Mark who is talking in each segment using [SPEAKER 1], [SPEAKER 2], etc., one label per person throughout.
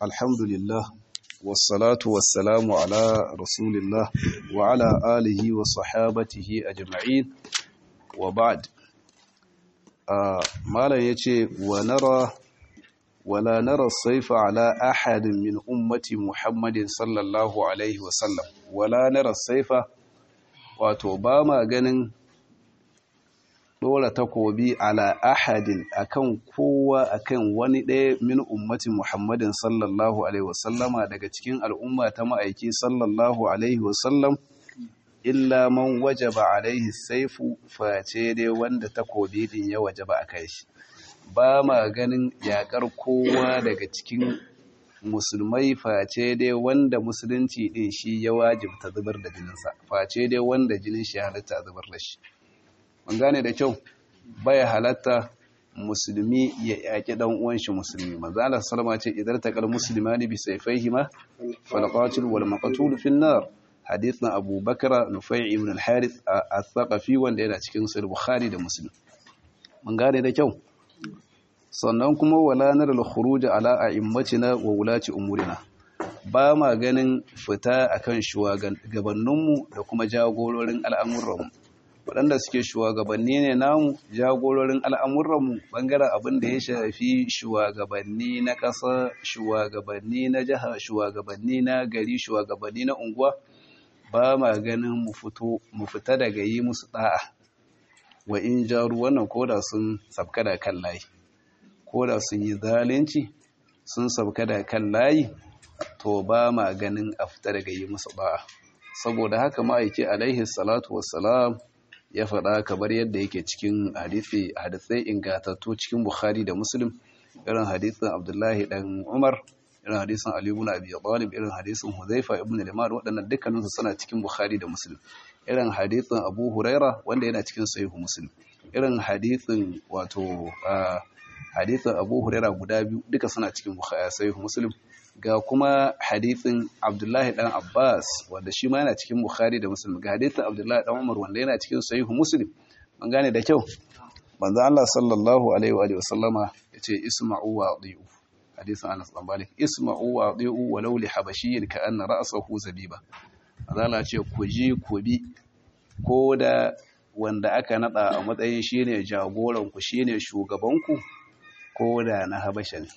[SPEAKER 1] الحمد لله والصلاة والسلام على رسول الله وعلى آله وصحابته أجمعين وبعد ما لا يتي ونرى ولا نرى الصيف على أحد من أمة محمد صلى الله عليه وسلم ولا نرى الصيف وتوباما جنن dora takobi ala ahadin akan kowa akan wani ɗaya min ummatin Muhammadin sallallahu alaihi wasallama daga cikin al'umma ta ma'aiki sallallahu alaihi wasallam illa man wajaba alaihi saifu face dai wanda takobi din ya wajaba a kai shi ba ma ganin yakar kowa daga cikin musulmai face dai wanda musulunci din shi ya wajibta zubar da jininsa face dai wanda jinin shi halitta zubar da shi mun gane da kyau baya halatta musulmi ya yaki dan uwan shi musulmi manzo Allah sallama ce idan taqal muslimani bi sayfayhima fal qatil wal maqtul fi an-nar hadithna Abu Bakr Nufai ibn al-Harith al-Thaqafi wanda yana cikin sahih Bukhari da Muslim mun gane da kyau sannan kuma wala naral khuruj ala a'immatina wa wulati umurina ba ma ganin fita akan shugabanninmu da kuma jagororin al'amuranmu waɗanda suke shugabanni ne namu jagororin al'amuranmu ɓangaren abin da ya shafi shugabanni na ƙasa shugabanni na jiha shugabanni na gari shugabanni na unguwa ba ma ganin mu fita daga yi musu ɗa'a wa in jaru wannan koda sun sabka da kan layi koda sun yi zalunci sun sabka da kan layi to ba ma ganin a fita daga yi musu ɗa'a saboda haka ma'aiki alaihi salatu wassalam ya faɗa kamar yadda yake cikin hadisai ingatattu cikin Bukhari da Muslim irin hadisin Abdullahi dan Umar irin hadisin Ali ibn Abi Talib irin hadisin Huzaifa ibn Liman waɗannan dukkaninsu suna cikin Bukhari da Muslim irin hadisin Abu Huraira wanda yana cikin Sahih Muslim irin hadisin wato hadisin Abu Huraira guda biyu duka suna cikin Sahih Muslim ga kuma hadithin Abdullahi dan Abbas wanda shi ma yana cikin Bukhari da Muslim ga hadithin Abdullahi dan Umar wanda yana cikin Sahih Muslim an gane da kyau manzo Allah sallallahu alaihi wa sallama yace isma'u wa ati'u hadithin Anas dan Malik isma'u wa ati'u walau li habashiyyin ka anna ra'sahu zabiba manzo Allah ce ku ji ku bi ko da wanda aka nada a matsayin shine jagoran ku shine shugaban ku ko da na habasha ne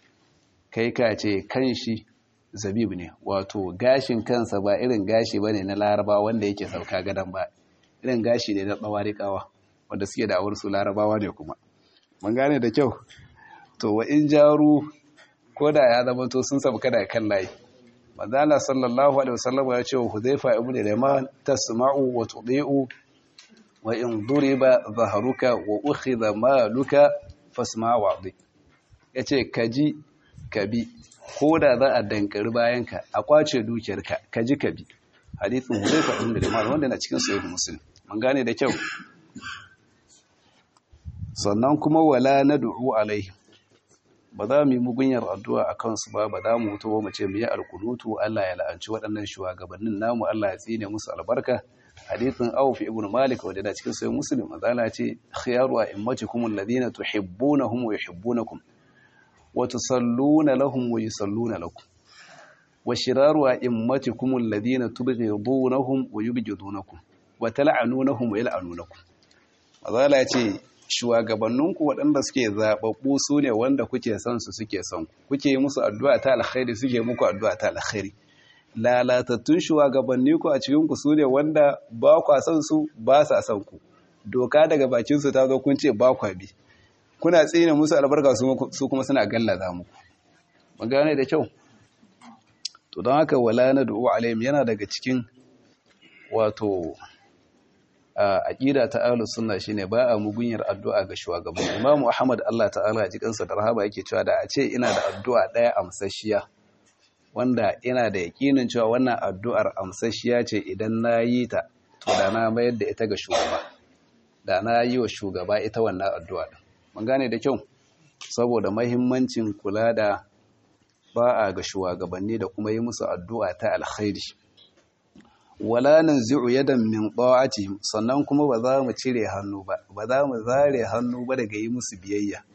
[SPEAKER 1] kai ka ce kan shi zabib ne wato gashin kansa ba irin gashi ba ne na laraba wanda yake sauka gadon ba irin gashi ne na tsawarikawa wanda suke da su larabawa ne kuma mun gane da kyau to wa in jaru ko da ya zama to sun sauka da kan layi manzala sallallahu alaihi wasallam ya ce wa huzaifa ibn liman tasma'u wa tudi'u wa in duriba zaharuka wa ukhidha maluka fasma wa'di yace kaji ka bi ko da za a dankari bayanka a kwace dukiyarka ka ji ka bi hadithin hudaifa ibn liman wanda na cikin sahih muslim mun gane da kyau sannan kuma wala nad'u alaihi ba za mu yi mugunyar addu'a a kansu ba ba za mu mutu ba mu ce mu yi alkunutu Allah ya la'anci waɗannan shugabannin namu Allah ya tsine musu albarka hadithin Auf ibn Malik wanda da cikin sahih muslim azala ce khiyaru a'immatikum alladhina tuhibbunahum wa yuhibbunakum وتصلون لهم ويصلون لكم وشرار أئمتكم الذين تبغضونهم ويبغضونكم وتلعنونهم ويلعنونكم mazala ce shugabanninku waɗanda suke zaɓaɓɓu su ne wanda kuke son su suke son kuke yi musu addu'a ta alkhairi suke muku addu'a ta alkhairi lalatattun shugabanni ku a cikinku su ne wanda ba kwa son su ba sa son ku doka daga bakinsu ta zo kun ce ba kwa bi kuna tsine musu albarka su kuma suna gallaza muku magana da kyau to don haka wala na du'u alaihim yana daga cikin wato aqida ta ahlus sunna shine ba a mugunyar addu'a ga shugaban Imam Ahmad Allah ta'ala ya ji kansa da rahaba yake cewa da a ce ina da addu'a daya amsashiya wanda ina da yakinin cewa wannan addu'ar amsashiya ce idan na yi ta to da na mayar da ita ga shugaba da na yi wa shugaba ita wannan addu'a din mun gane da kyau saboda mahimmancin kula da ba'a ga shugabanni da kuma yi musu addu'a ta alkhairi wala nanzi'u yadan min ta'ati sannan kuma ba za mu cire hannu ba ba za mu zare hannu ba daga yi musu biyayya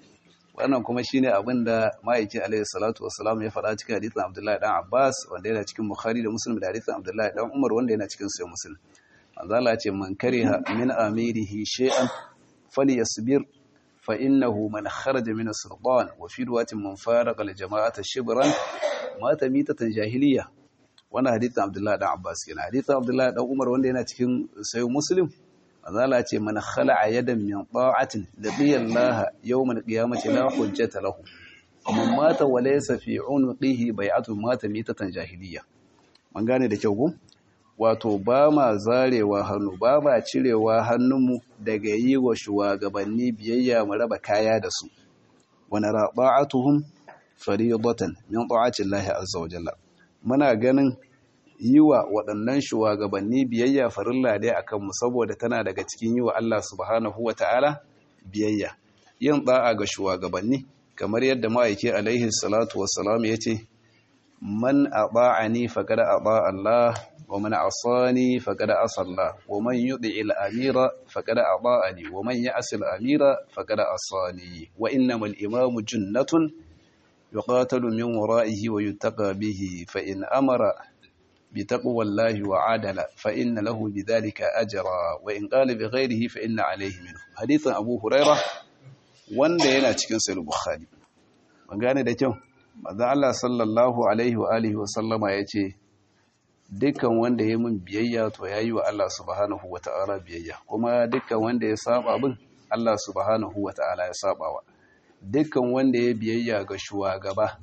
[SPEAKER 1] wannan kuma shine abin da ma'aiki alaihi salatu wassalam ya faɗa cikin hadisin Abdullahi dan Abbas wanda yana cikin Bukhari da Muslim da hadisin Abdullahi dan Umar wanda yana cikin Sahih Muslim manzo Allah ce man kariha min amirihi shay'an falyasbir fa innahu man kharaja min as-sultan wa fi riwayatin man faraqa al-jama'ata shibran mata mitatan jahiliya wannan hadisin Abdullahi dan Abbas kenan hadisin Abdullahi dan Umar wanda yana cikin Sahih Muslim azala ce man khala'a yadan min ta'atin laqiya Allah yawmal qiyamati la hujjata lahu man mata wa laysa fi unqihi bai'atu mata mitatan jahiliya man gane da kyau go wato ba ma zarewa hannu ba ma cirewa hannunmu daga yi wa shugabanni biyayya mu raba kaya da su wa nara ta'atuhum faridatan min ta'ati Allah azza wa jalla muna ganin yi wa waɗannan shugabanni biyayya farilla dai a kanmu saboda tana daga cikin yi wa Allah subhanahu wa ta'ala biyayya yin ɗa'a ga shugabanni kamar yadda ma'aiki alaihi salatu wassalam ya ce man a ba'ani faƙada a Allah wa man asani faƙada asalla wa man yuɗi al'amira faƙada a ba'ani wa man ya asil amira faƙada asani wa innamal imamu junnatun yuqatalu min wara'ihi wa yuttaqa bihi fa in amara بتقوى الله وعادل فإن له بذلك أجرا وإن قال بغيره فإن عليه منه حديث أبو هريرة wanda yana cikin sahih bukhari magana da kyau manzo Allah sallallahu alaihi wa alihi wa sallama yace dukkan wanda ya mun biyayya to yayi wa Allah subhanahu wa ta'ala biyayya kuma dukkan wanda ya saba bin Allah subhanahu wa ta'ala ya sabawa dukkan wanda ya biyayya ga shugaba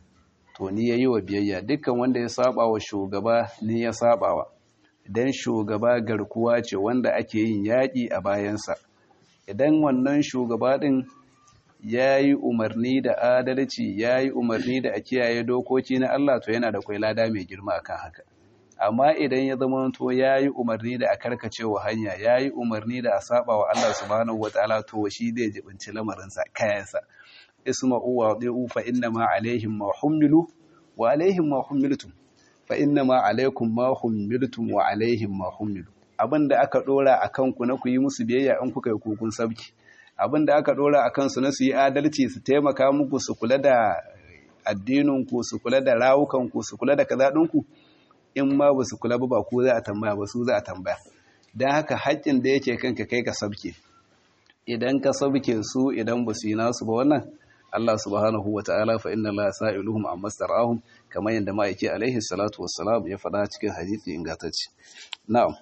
[SPEAKER 1] to ni yayi wa biyayya dukkan wanda ya saba wa shugaba ni ya sabawa idan shugaba garkuwa ce wanda ake yin yaƙi a bayansa idan wannan shugaba din yayi umarni da adalci yayi umarni da a kiyaye dokoki na Allah to yana da kwai lada mai girma akan haka amma idan ya zama to yayi umarni da a karkacewa hanya yayi umarni da a saba wa Allah subhanahu wataala to shi zai jibinci lamarinsa kayansa isma'u wa di'u fa inna ma alaihim ma humilu wa alaihim ma humiltum fa inna ma alaikum ma humiltum wa alaihim ma humilu abinda aka dora akan ku na ku yi musu biyayya in kuka yi kukun sabki abinda aka dora akan su na su yi adalci su taimaka muku su kula da addinin ku su kula da rawukan ku su kula da kaza ku in ma ba su kula ba ba ku za a tambaya ba su za a tambaya dan haka haƙƙin da yake kanka kai ka sabke idan ka sabke su idan ba su yi nasu ba wannan Allah subhanahu wa ta'ala fa inna la sa'iluhum amma starahum kamar yadda ma'aiki alaihi salatu wassalam ya faɗa cikin hadisi ingantacce na'am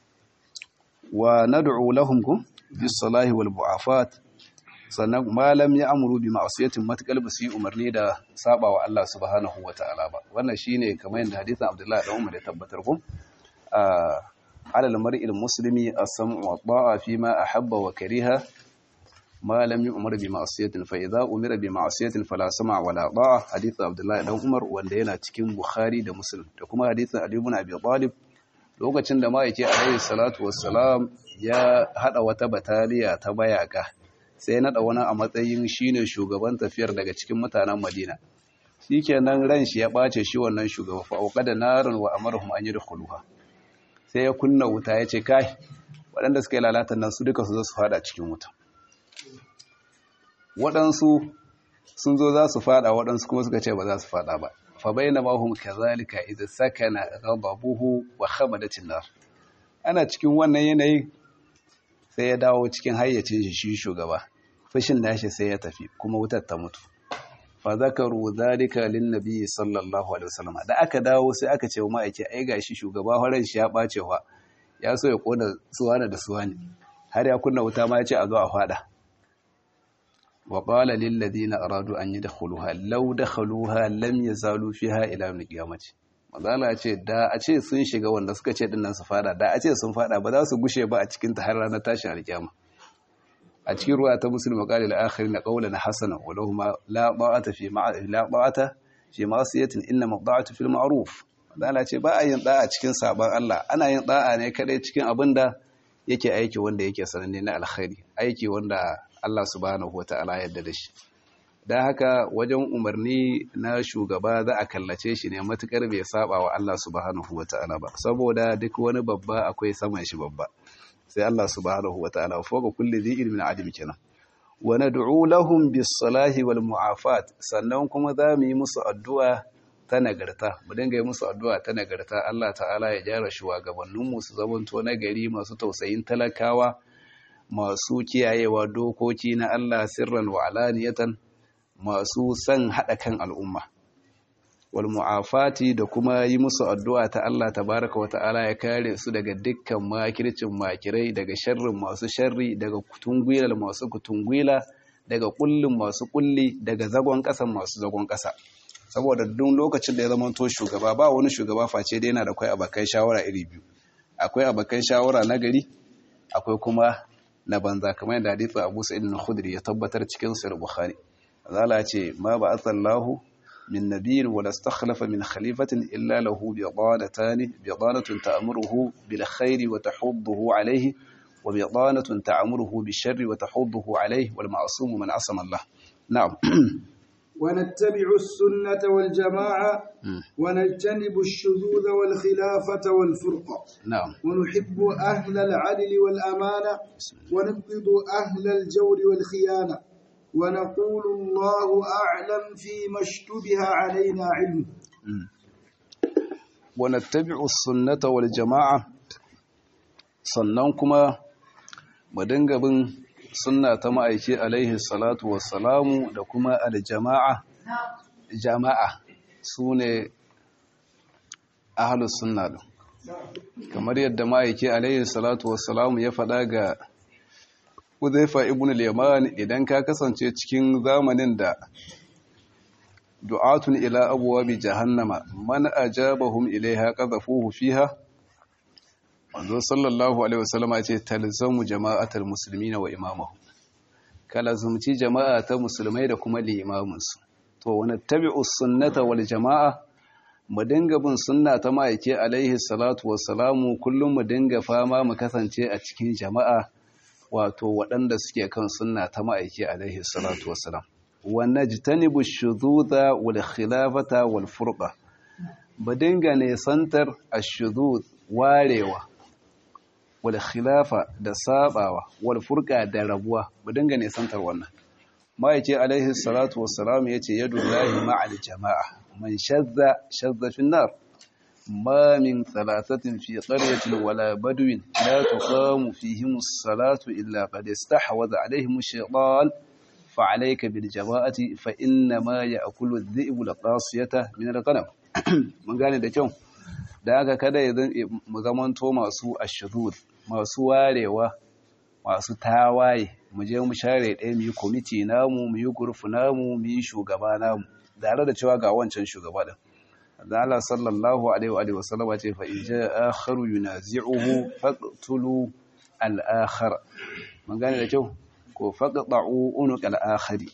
[SPEAKER 1] wa nad'u lahum kum bis salahi wal bu'afat sannan malam ya amuru bi ma'asiyatin matakal ba su yi umarni da saba wa Allah subhanahu wa ta'ala ba wannan shine kamar yadda hadisin Abdullahi dan Umar ya tabbatar kum على المرء المسلم السمع والطاعة فيما أحب وكره ما لم يؤمر بمعصية فإذا أمر بمعصية فلا سمع ولا طاعة حديث عبد الله بن عمر wanda yana cikin Bukhari da Muslim da kuma hadisin Ali ibn Abi Talib lokacin da ma'aiki alaihi salatu wassalam ya hada wata bataliya ta bayaka sai nada wani a matsayin shine shugaban tafiyar daga cikin mutanen Madina shikenan ran shi ya bace shi wannan shugaba fa auqada narun wa amarhum an yadkhuluha sai ya kunna wuta ya ce kai waɗanda suka yi lalatan nan su duka su zo su fada cikin wuta waɗansu sun zo za su fada waɗansu kuma suka ce ba za su fada ba fa bayyana ma hum kazalika idza sakana ghadabuhu wa khamadatin nar ana cikin wannan yanayin sai ya dawo cikin hayyacin shi shi shugaba fushin nashi sai ya tafi kuma wutar ta mutu fa zakaru zalika lin nabi sallallahu alaihi wasallam da aka dawo sai aka ce wa ma'aiki ai gashi shugaba horon shi ya bace wa ya so ya kona suwana da suwani har ya kunna wuta ma ya ce a zo a fada wa qala lil ladina aradu an yadkhuluha law dakhaluha lam yazalu fiha ila yawm qiyamati mazala ce da a ce sun shiga wanda suka ce dinnan su fada da a ce sun fada ba za su gushe ba a cikin ta har ranar tashin alkiyama a cikin ruwa ta musulmi qala al-akhir na qawlan hasana wa lahum la ta'ata fi la ta'ata fi ma'siyatin inna ma'da'atu fil ma'ruf Allah ce ba a yin da'a cikin sabon Allah ana yin da'a ne kadai cikin abinda yake aiki wanda yake sananne na alkhairi aiki wanda Allah subhanahu wata'ala yadda da shi dan haka wajen umarni na shugaba za a kallace shi ne matukar bai saba wa Allah subhanahu wata'ala ba saboda duk wani babba akwai saman shi babba sai Allah subhanahu wa ta'ala fawqa kulli dhi ilmin alim kenan wa nad'u lahum bis salahi wal mu'afat sannan kuma za mu yi musu addu'a ta nagarta mu dinga yi musu addu'a ta nagarta Allah ta'ala ya gyara shugabanninmu su zamanto nagari masu tausayin talakawa masu kiyayewa dokoki na Allah sirran wa alaniyatan masu son haɗa kan al'umma wal mu'afati da kuma yi musu addu'a ta Allah tabaraka wa ta'ala ya kare su daga dukkan makircin makirai daga sharrin masu sharri daga kutungwilar masu kutungwila daga kullin masu kulli daga zagon ƙasan masu zagon ƙasa saboda duk lokacin da ya zama to shugaba ba wani shugaba face dai yana da akwai abakai shawara iri biyu akwai abakai shawara na gari akwai kuma na banza kamar yadda hadithu Abu Sa'id al-Khudri ya tabbatar cikin Sahih Bukhari zala ce ma ba'athallahu min nabiyyin wala istakhlafa min khalifatin illa lahu bidanatan bidanatun ta'muruhu bil khairi wa tahudduhu alayhi wa bidanatun ta'muruhu bil sharri wa tahudduhu alayhi wal ma'sum man asama Allah na'am
[SPEAKER 2] ونتبع السنة والجماعة ونجتنب الشذوذ والخلافة والفرقة
[SPEAKER 1] نعم
[SPEAKER 2] ونحب أهل العدل والأمانة ونبغض أهل الجور والخيانة ونقول الله أعلم فيما اشتبه علينا علم
[SPEAKER 1] ونتبع السنة والجماعة sannan kuma mu dinga bin sunna ta ma'aiki alaihi salatu wassalamu da kuma aljama'a jama'a su ne ahalus sunna din kamar yadda ma'aiki alaihi salatu wassalamu ya faɗa ga Uzaifa ibn al-Yaman idan ka kasance cikin zamanin da du'atun ila abwabi jahannama man ajabahum ilaiha qadhafuhu fiha wanzo sallallahu alaihi wasallam ya ce talzamu jama'atul muslimina wa imamahum kala zumci jama'a ta musulmai da kuma limaminsu to wani tabi'u sunnata wal jama'a mu dinga bin sunna ta ma'aike alaihi salatu wassalamu kullum mu dinga fama mu kasance a cikin jama'a wato waɗanda suke kan sunna ta ma'aike alaihi salatu wassalam wa najtanibu shudhuda wal khilafata wal furqa mu dinga ne santar ashudud warewa wal khilafa da sabawa wal furqa da rabuwa mu dinga ne santar wannan ma'aike alaihi salatu wassalam yace yadullahi ma'al jama'a man shadda shadda fi nar ما من ثلاثة في قرية ولا بدو لا تقام فيهم الصلاة إلا قد استحوذ عليهم الشيطان فعليك بالجماعة فإنما يأكل الذئب القاصية من الغنم من قال ده kyau da haka kada ya mu zamanto masu ashudud masu warewa masu tawaye mu je mu share ɗaya mu yi kwamiti namu mu yi gurfu namu mu yi shugaba namu tare da cewa ga wancan shugaba din da Allah sallallahu alaihi wa sallama ce fa in jaa akharu yunazi'uhu faqtulu al-akhar mun gane da kyau ko faqta'u unuq al-akhari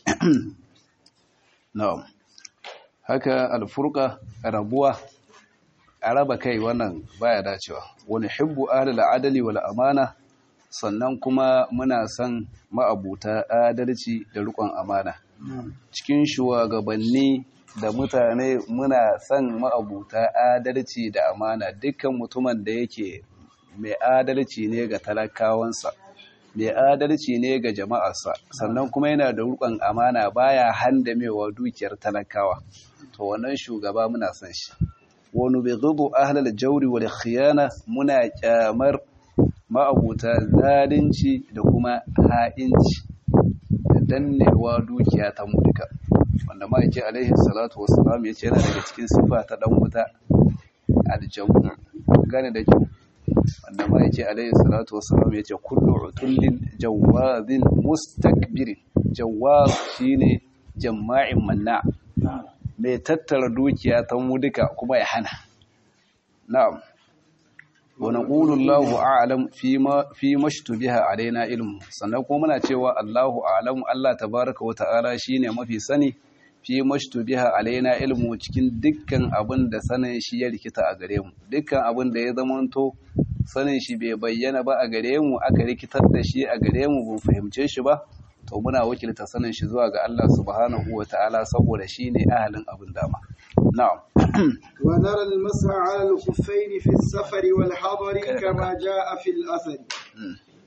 [SPEAKER 1] na'am haka al-furqa rabuwa araba kai wannan baya dacewa wani hibbu ahlul adali wal amana sannan kuma muna son ma'abuta adalci da rikon amana cikin shugabanni da mutane muna son ma'abuta adalci da amana dukkan mutumin da yake mai adalci ne ga talakawansa mai adalci ne ga jama'arsa sannan kuma yana da rukun amana baya handamewa dukiyar talakawa to wannan shugaba muna son shi wani bai zubu ahlal jauri wal khiyana muna kyamar ma'abuta zalunci da kuma ha'inci da dannewa dukiya ta mulka wanda ma'aiki alaihi salatu wassalam ya ce yana daga cikin sifa ta dan wuta aljamu gane da kyau wanda ma'aiki alaihi salatu wassalam ya ce kullu utullin jawazin mustakbirin jawaz shine jama'in manna mai tattara dukiya ta mu duka kuma ya hana na'am wa naqulu Allahu a'lam fi ma fi mashtubiha alaina ilmu sannan kuma muna cewa Allahu a'lam Allah tabaaraka wa ta'ala shine mafi sani fi mashtubiha alaina ilmu cikin dukkan abin da sanin shi ya rikita a gare mu dukkan abin da ya zamanto sanin shi bai bayyana ba a gare mu aka rikitar da shi a gare mu ban fahimce shi ba to muna wakilta sanin shi zuwa ga Allah subhanahu wa ta'ala saboda shi ne ahalin abin dama na'am
[SPEAKER 2] wa nara al-mas'a 'ala al-khuffayn fi as-safar wal hadar kama jaa fi al-athar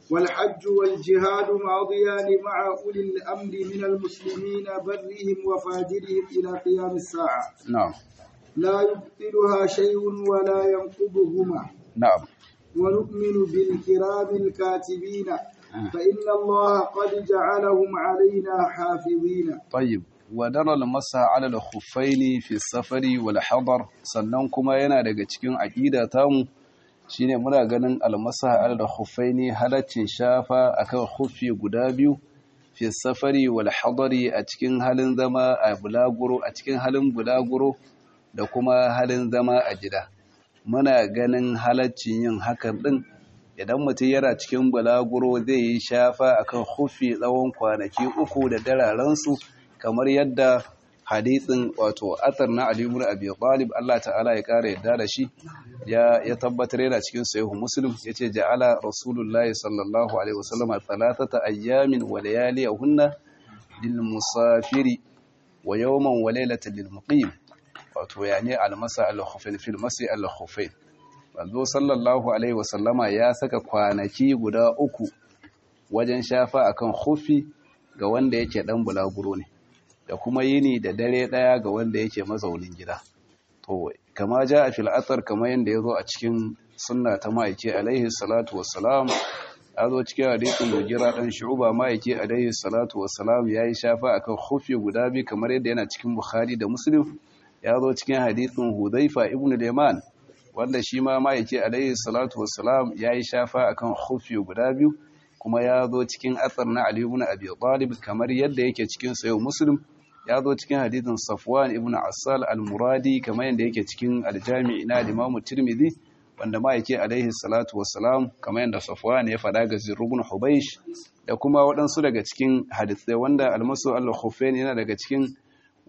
[SPEAKER 2] والحج والجهاد ماضيان مع أولي الأمر من المسلمين برهم وفاجرهم إلى قيام الساعة
[SPEAKER 1] نعم
[SPEAKER 2] لا يبطلها شيء ولا ينقضهما
[SPEAKER 1] نعم
[SPEAKER 2] ونؤمن بالكرام الكاتبين فإن الله قد جعلهم علينا حافظين
[SPEAKER 1] طيب wadar almasa ala al-khuffaini fi safari wal hadar sannan kuma yana daga cikin aqida tamu shine muna ganin almasa ala al-khuffaini halaccin shafa akan khuffi guda biyu fi safari wal hadari a cikin halin zama a bulaguro a cikin halin bulaguro da kuma halin zama a gida muna ganin halaccin yin hakan din idan mutum yana cikin bulaguro zai yi shafa akan khuffi tsawon kwanaki uku da dararansu kamar yadda hadithin wato athar na Ali ibn Abi Talib Allah ta'ala ya kare yadda da shi ya ya tabbatar yana cikin sahih Muslim yace ja'ala Rasulullahi sallallahu alaihi wasallam thalathata ayyamin wa layaliyahunna lil musafiri wa yawman wa laylatan lil muqim wato yani al-masa al-khufain fil masi al-khufain manzo sallallahu alaihi wasallama ya saka kwanaki guda uku wajen shafa akan khufi ga wanda yake dan bulaguro ne da kuma yini da dare daya ga wanda yake mazaunin gida to kama ja a fil athar kamar yanda yazo a cikin sunna ta maiki alaihi salatu wassalam yazo cikin hadisin mugira dan shu'ba maiki alaihi salatu wassalam yayi shafa akan khufi guda bi kamar yadda yana cikin bukhari da muslim yazo cikin hadisin hudhaifa ibn al-yaman wanda shi ma maiki alaihi salatu wassalam yayi shafa akan khufi guda biyu kuma ya zo cikin athar na Ali ibn Abi Talib kamar yadda yake cikin sayo Muslim ya zo cikin hadithin Safwan ibn Asal al-Muradi kamar yadda yake cikin al-Jami' na Imam Tirmidhi wanda ma yake alaihi salatu wassalam kamar yadda Safwan ya faɗa ga Zirr ibn Hubaysh da kuma waɗansu daga cikin hadisai wanda al-Masu al-Khuffain yana daga cikin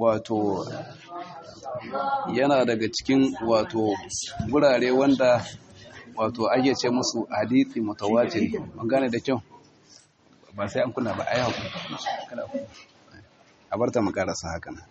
[SPEAKER 1] wato yana daga cikin wato gurare wanda wato ake ce musu hadithi mutawatir mun gane da kyau ba sai an kuna ba ai hakuri kada ku a bar ta mu karasa haka nan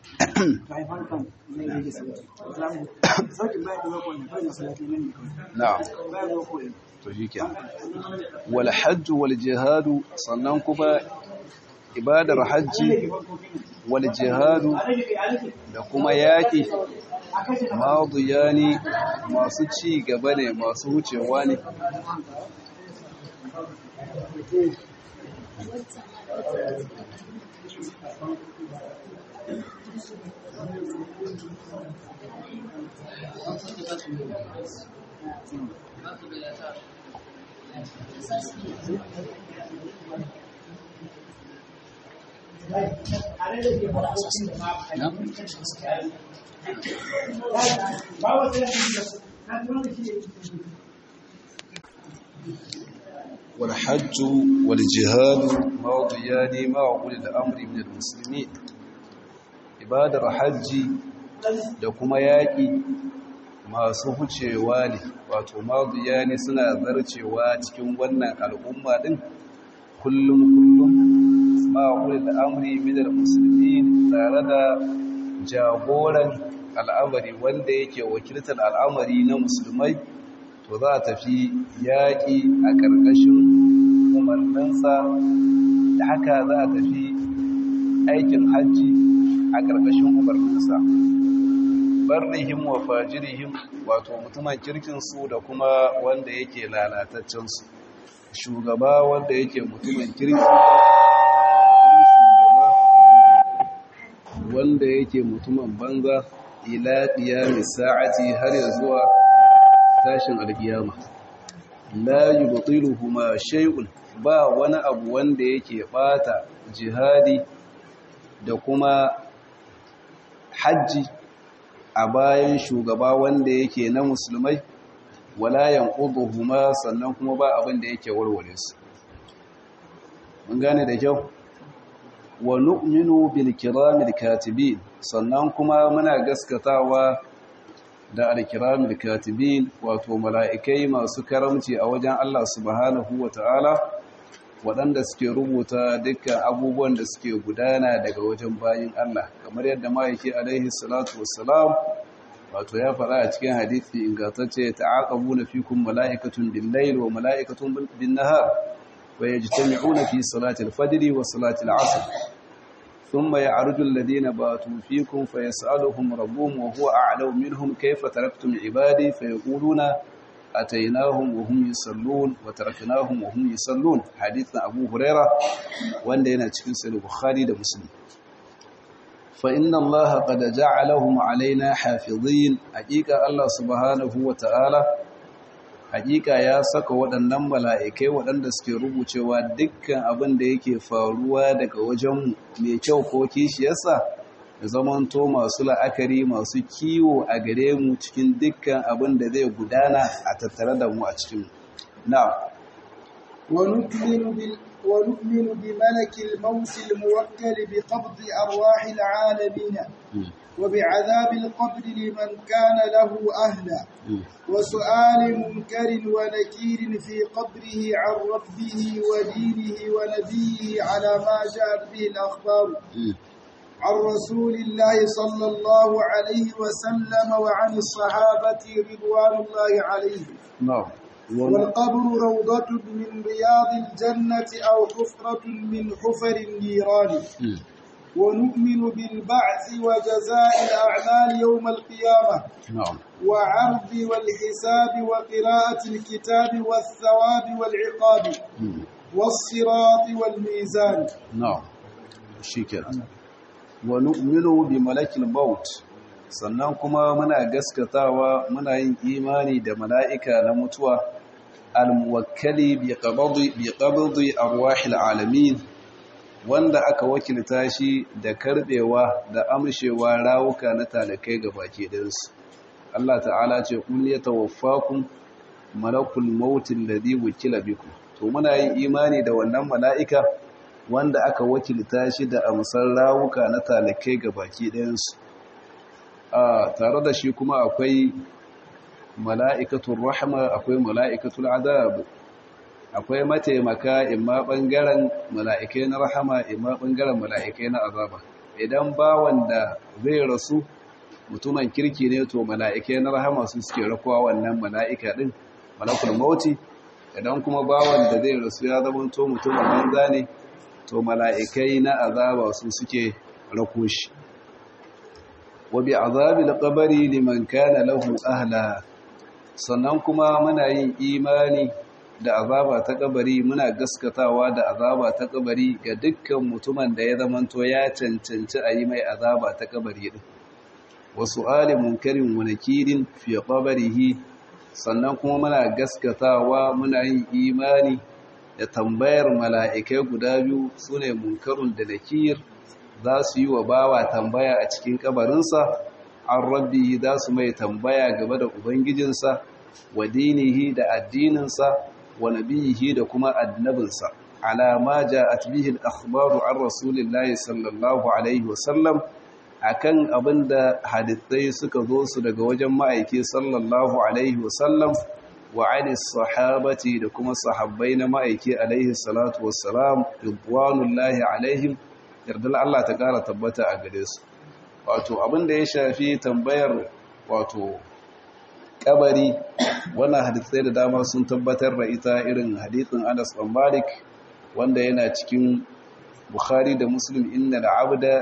[SPEAKER 1] na'am to shikenan wal hajj wal jihad sannan kuma ibadar hajji wal jihad da kuma yaki madiyani masu ci gaba ne masu wucewa ne والحج والجهاد ماضيان مع أولي الأمر من المسلمين ibadar hajji da kuma yaƙi masu hucewa ne wato mazuya ne suna zarcewa cikin wannan al'umma ɗin kullum kullum ma'aure da amri midar musulmi tare da jagoran al'amari wanda yake wakiltar al'amari na musulmai to za a tafi yaƙi a ƙarƙashin umarninsa da haka za a tafi aikin hajji a ƙarƙashin umarninsa barrihim wa fajirihim wato mutumin kirkinsu da kuma wanda yake lalataccensu shugaba wanda yake mutumin kirki wanda yake mutumin banza ila qiyami sa'ati har ya zuwa tashin alkiyama la yubtiluhuma shay'un ba wani abu wanda yake bata jihadi da kuma hajji a bayan shugaba wanda yake na musulmai wala yanquduhuma sannan kuma ba abin da yake warware su mun gane da kyau wa nu'minu bil kiramil katibin sannan kuma muna gaskatawa da al-kiramil katibin wato mala'ikai masu karamci a wajen Allah subhanahu wata'ala waɗanda suke rubuta dukkan abubuwan da suke gudana daga wajen bayin Allah kamar yadda ma'aiki alaihi salatu wassalam wato ya faɗa a cikin hadithi ingantacce ta'aqabuna fikum mala'ikatun bil-layl wa mala'ikatun bin-nahar ويجتمعون في صلاة الفجر وصلاة العصر ثم يعرج الذين باتوا فيكم فيسألهم ربهم وهو أعلم منهم كيف تركتم عبادي فيقولون أتيناهم وهم يصلون وتركناهم وهم يصلون حديث أبو هريرة وندينا تشكيس البخاري ده مسلم فإن الله قد جعلهم علينا حافظين حقيقة الله سبحانه وتعالى hakika ya saka waɗannan mala'ikai waɗanda suke rubucewa dukkan abin da yake faruwa daga wajen mai kyau ko kishiyarsa da zamanto masu la'akari masu kiwo a gare mu cikin dukkan abin da zai gudana a tattare da mu a cikin na
[SPEAKER 2] ونؤمن بملك الموت الموكل بقبض أرواح العالمين وبعذاب القبر لمن كان له أهلا وسؤال منكر ونكير في قبره عن ربه ودينه ونبيه على ما جاءت به الأخبار عن رسول الله صلى الله عليه وسلم وعن الصحابة رضوان الله عليهم
[SPEAKER 1] نعم
[SPEAKER 2] والقبر روضة من رياض الجنة أو حفرة من حفر النيران ونؤمن بالبعث وجزاء الأعمال يوم القيامة
[SPEAKER 1] نعم
[SPEAKER 2] وعرض والحساب وقراءة الكتاب والثواب والعقاب والصراط والميزان
[SPEAKER 1] نعم شكرا ونؤمن بملك الموت sannan kuma muna gaskatawa muna yin imani da mala'ika na mutuwa al-muwakkali bi qabdi bi qabdi arwahil alamin wanda aka wakilta shi da karbewa da amshewa rawuka na talakai ga baki ɗinsu. Allah ta'ala ce kun ya tawaffakum malakul mautin ladhi wukila bikum to muna yin imani da wannan mala'ika wanda aka wakilta shi da amsar rawuka na talakai ga baki ɗinsu. a tare da shi kuma akwai mala'ikatul rahma akwai mala'ikatul azab akwai mataimaka imma ɓangaren mala'ikai na rahama imma ɓangaren mala'ikai na azaba idan bawan da zai rasu mutumin kirki ne to mala'ikai na rahama su suke rakuwa wannan mala'ika ɗin malakul mauti idan kuma bawan da zai rasu ya zama to mutumin banza ne to mala'ikai na azaba su suke rako shi wa bi azabil qabri liman kana lahu ahla sannan kuma muna yin imani da azaba ta kabari muna gaskatawa da azaba ta kabari ga dukkan mutumin da ya zamanto ya cancanci a yi mai azaba ta kabari din wasu alim munkarin wa nakirin fi qabrihi sannan kuma muna gaskatawa muna yin imani da tambayar mala'ikai guda biyu sune munkarun da nakir za su yi wa bawa tambaya a cikin kabarinsa an rabbi za su mai tambaya game da ubangijinsa wa dinihi da addininsa wa nabiyihi da kuma annabinsa ala ma ja'at bihi al-akhbaru an rasulillahi sallallahu alaihi wasallam akan abinda hadithai suka zo su daga wajen ma'aiki sallallahu alaihi wasallam wa ani sahabati da kuma sahabbai na ma'aiki alaihi salatu wassalam ridwanullahi alaihim yardar Allah ta kara tabbata a gare su wato abinda ya shafi tambayar wato kabari wannan hadisai da dama sun tabbatar da ita irin hadisin Anas bin Malik wanda yana cikin Bukhari da Muslim inna al-abda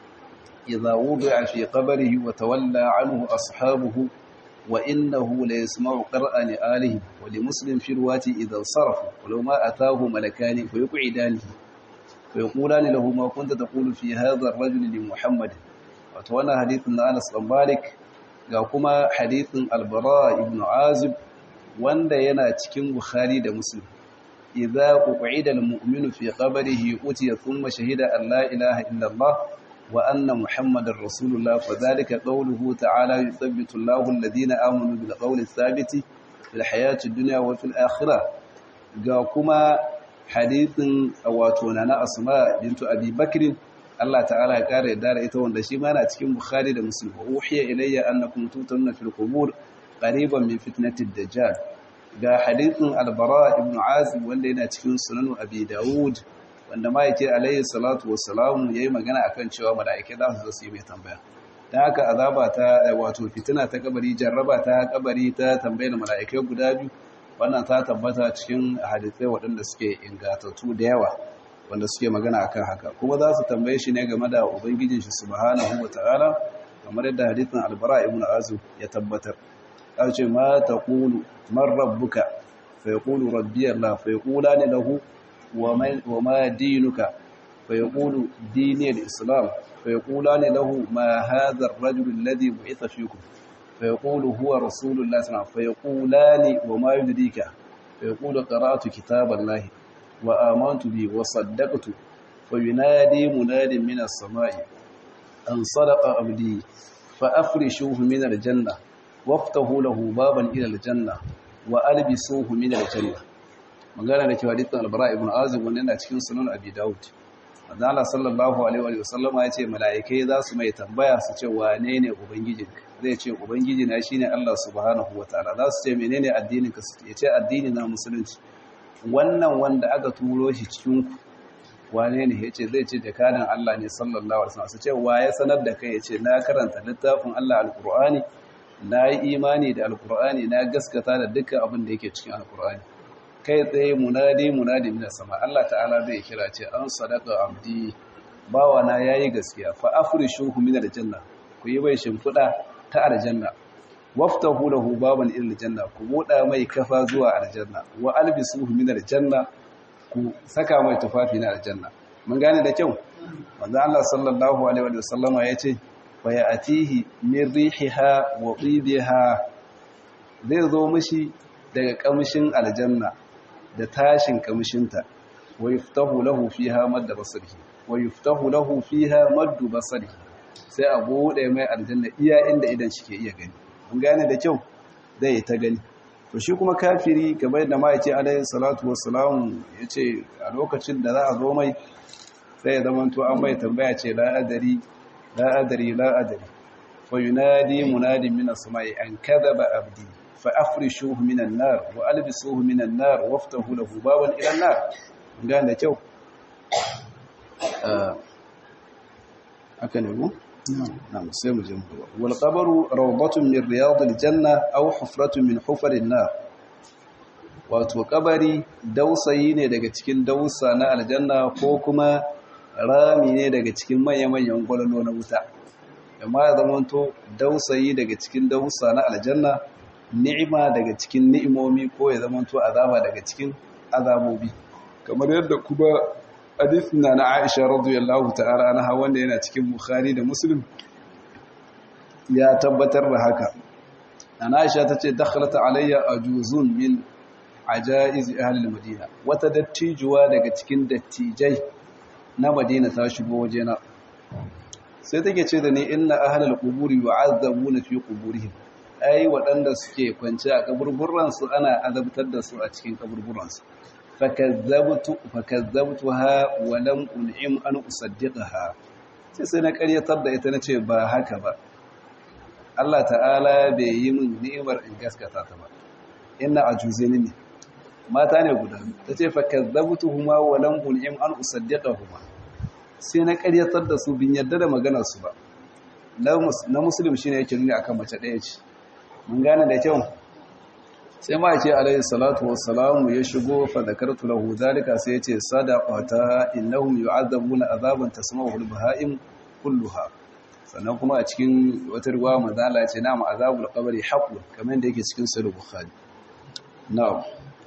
[SPEAKER 1] idza wudi'a fi qabrihi wa tawalla anhu ashabuhu wa innahu la yasma'u qira'ani alihi wa li Muslim fi riwayati idza sarafa walau ma ataahu malakani fa yuq'idani fa yaqulani lahu ma kunta taqulu fi hadha ar-rajuli li Muhammad wato wannan hadisin na Anas bin Malik ga kuma hadithin albara ibn azib wanda yana cikin bukhari da muslim idza uqida almu'minu fi qabrihi utiya thumma shahida an la ilaha illa allah wa anna muhammadar rasulullah fadhalika qawluhu ta'ala yuthabbitu allahu alladhina amanu bil qawli thabiti fil hayati dunya wa fil akhirah ga kuma hadithin wato nana asma bintu abi bakr Allah ta'ala ya kare da ita wanda shi ma yana cikin Bukhari da Muslim wa uhiya ilayya annakum tutunna fil qubur qariban min fitnatid dajjal ga hadithin al-bara ibn azib wanda yana cikin sunan abi daud wanda ma yake alayhi salatu wassalam yayi magana akan cewa mala'ikai za su zo su yi mai tambaya dan haka azaba ta wato fitina ta kabari jarraba ta kabari ta tambayar mala'ikai guda biyu wannan ta tabbata cikin hadisai waɗanda suke ingatattu da yawa wanda suke magana akan haka kuma za su tambaye shi ne game da ubangijin shi subhanahu wata'ala kamar yadda hadisin albara ibn azib ya tabbatar ya ce ma taqulu man rabbuka fa yaqulu rabbi allah fa yaqulani lahu wa ma dinuka fa yaqulu dini al-islam fa yaqulani lahu ma hadha ar-rajul alladhi bu'itha fikum fa yaqulu huwa rasulullah sallallahu alaihi wasallam fa yaqulani wa ma yudrika fa yaqulu qara'tu kitaballahi وآمنت به وصدقت فينادي مناد من السماء أن صدق عبدي فأفرشوه من الجنة وافتحوا له بابا إلى الجنة وألبسوه من الجنة magana da ke hadithin albara ibn azib wanda yana cikin sunan abi daud Allah sallallahu alaihi wa sallama ya ce mala'ikai za su mai tambaya su ce wane ne ubangijinka zai ce ubangiji na shine Allah subhanahu wataala za su ce menene addinin ka ya ce addini na musulunci wannan wanda aka turo shi cikin wane ne ya ce zai ce jakadan Allah ne sallallahu alaihi wasallam su ce wa ya sanar da kai ya ce na karanta littafin Allah alqur'ani na yi imani da alqur'ani na gaskata da dukkan abin da yake cikin alqur'ani kai tsaye munadi munadi min sama Allah ta'ala zai kira ce an sadaqa abdi bawa na yayi gaskiya fa afrishuhu min aljanna ku yi bai shimfida ta aljanna waftahu lahu baban ila aljanna ku buɗa mai kafa zuwa aljanna wa albisuhu min aljanna ku saka mai tufafi na aljanna mun gane da kyau manzo Allah sallallahu alaihi wa sallama yace fa ya'tihi min rihiha wa qidiha zai zo mishi daga kamshin aljanna da tashin kamshinta wa yuftahu lahu fiha madda basarihi wa yuftahu lahu fiha maddu basarihi sai a buɗe mai aljanna iya inda idan shi ke iya gani mun gane da kyau zai ta gani to shi kuma kafiri kamar yadda ma yace alayhi salatu wassalam yace a lokacin da za a zo mai sai ya zama to an mai tambaya ce la adari la adari la adari fa yunadi munadi min as-sama'i an kadhaba abdi fa afrishuhu min an-nar wa albisuhu min an-nar waftahu lahu baban ila an-nar mun gane da kyau haka ne mu نعم سيم الجمهور والقبر روضة من رياض الجنة أو حفرة من حفر النار wato kabari dausayi ne daga cikin dausa na aljanna ko kuma rami ne daga cikin manya-manyan gwalolo na wuta amma ya zamanto dausayi daga cikin dausa na aljanna ni'ima daga cikin ni'imomi ko ya zamanto azaba daga cikin azabobi kamar yadda kuma hadisin na na Aisha radiyallahu ta'ala anha wanda yana cikin Bukhari da Muslim ya tabbatar da haka ana Aisha tace dakhalat alayya ajuzun min ajaiz ahli al-Madina wata dattijuwa daga cikin dattijai na Madina ta shigo wajena sai take ce da ni inna ahli al-quburi yu'azzabuna fi quburihim ai waɗanda suke kwance a kaburburan su ana azabtar da su a cikin kaburburan su fakazzabtu fakazzabtuha wa lam un'im an usaddiqaha sai sai na ƙaryatar da ita nace ba haka ba Allah ta'ala bai yi min ni'imar in gaskata ta ba inna ajuzaini ne mata ne guda tace fakazzabtuhuma wa lam un'im an usaddiqahuma sai na ƙaryatar da su bin yadda da maganar su ba na muslim shine yake nuni akan mace ɗaya ce mun gane da kyau sai ma ce alayhi salatu wassalamu ya shigo fa zakartu lahu zalika sai yace sadaqata innahum yu'adzabuna azaban tasma'uhu al-baha'im kulluha sannan kuma a cikin wata riwaya manzala ya ce na'am azabul qabri haqqun kamar da yake cikin sahih bukhari na'am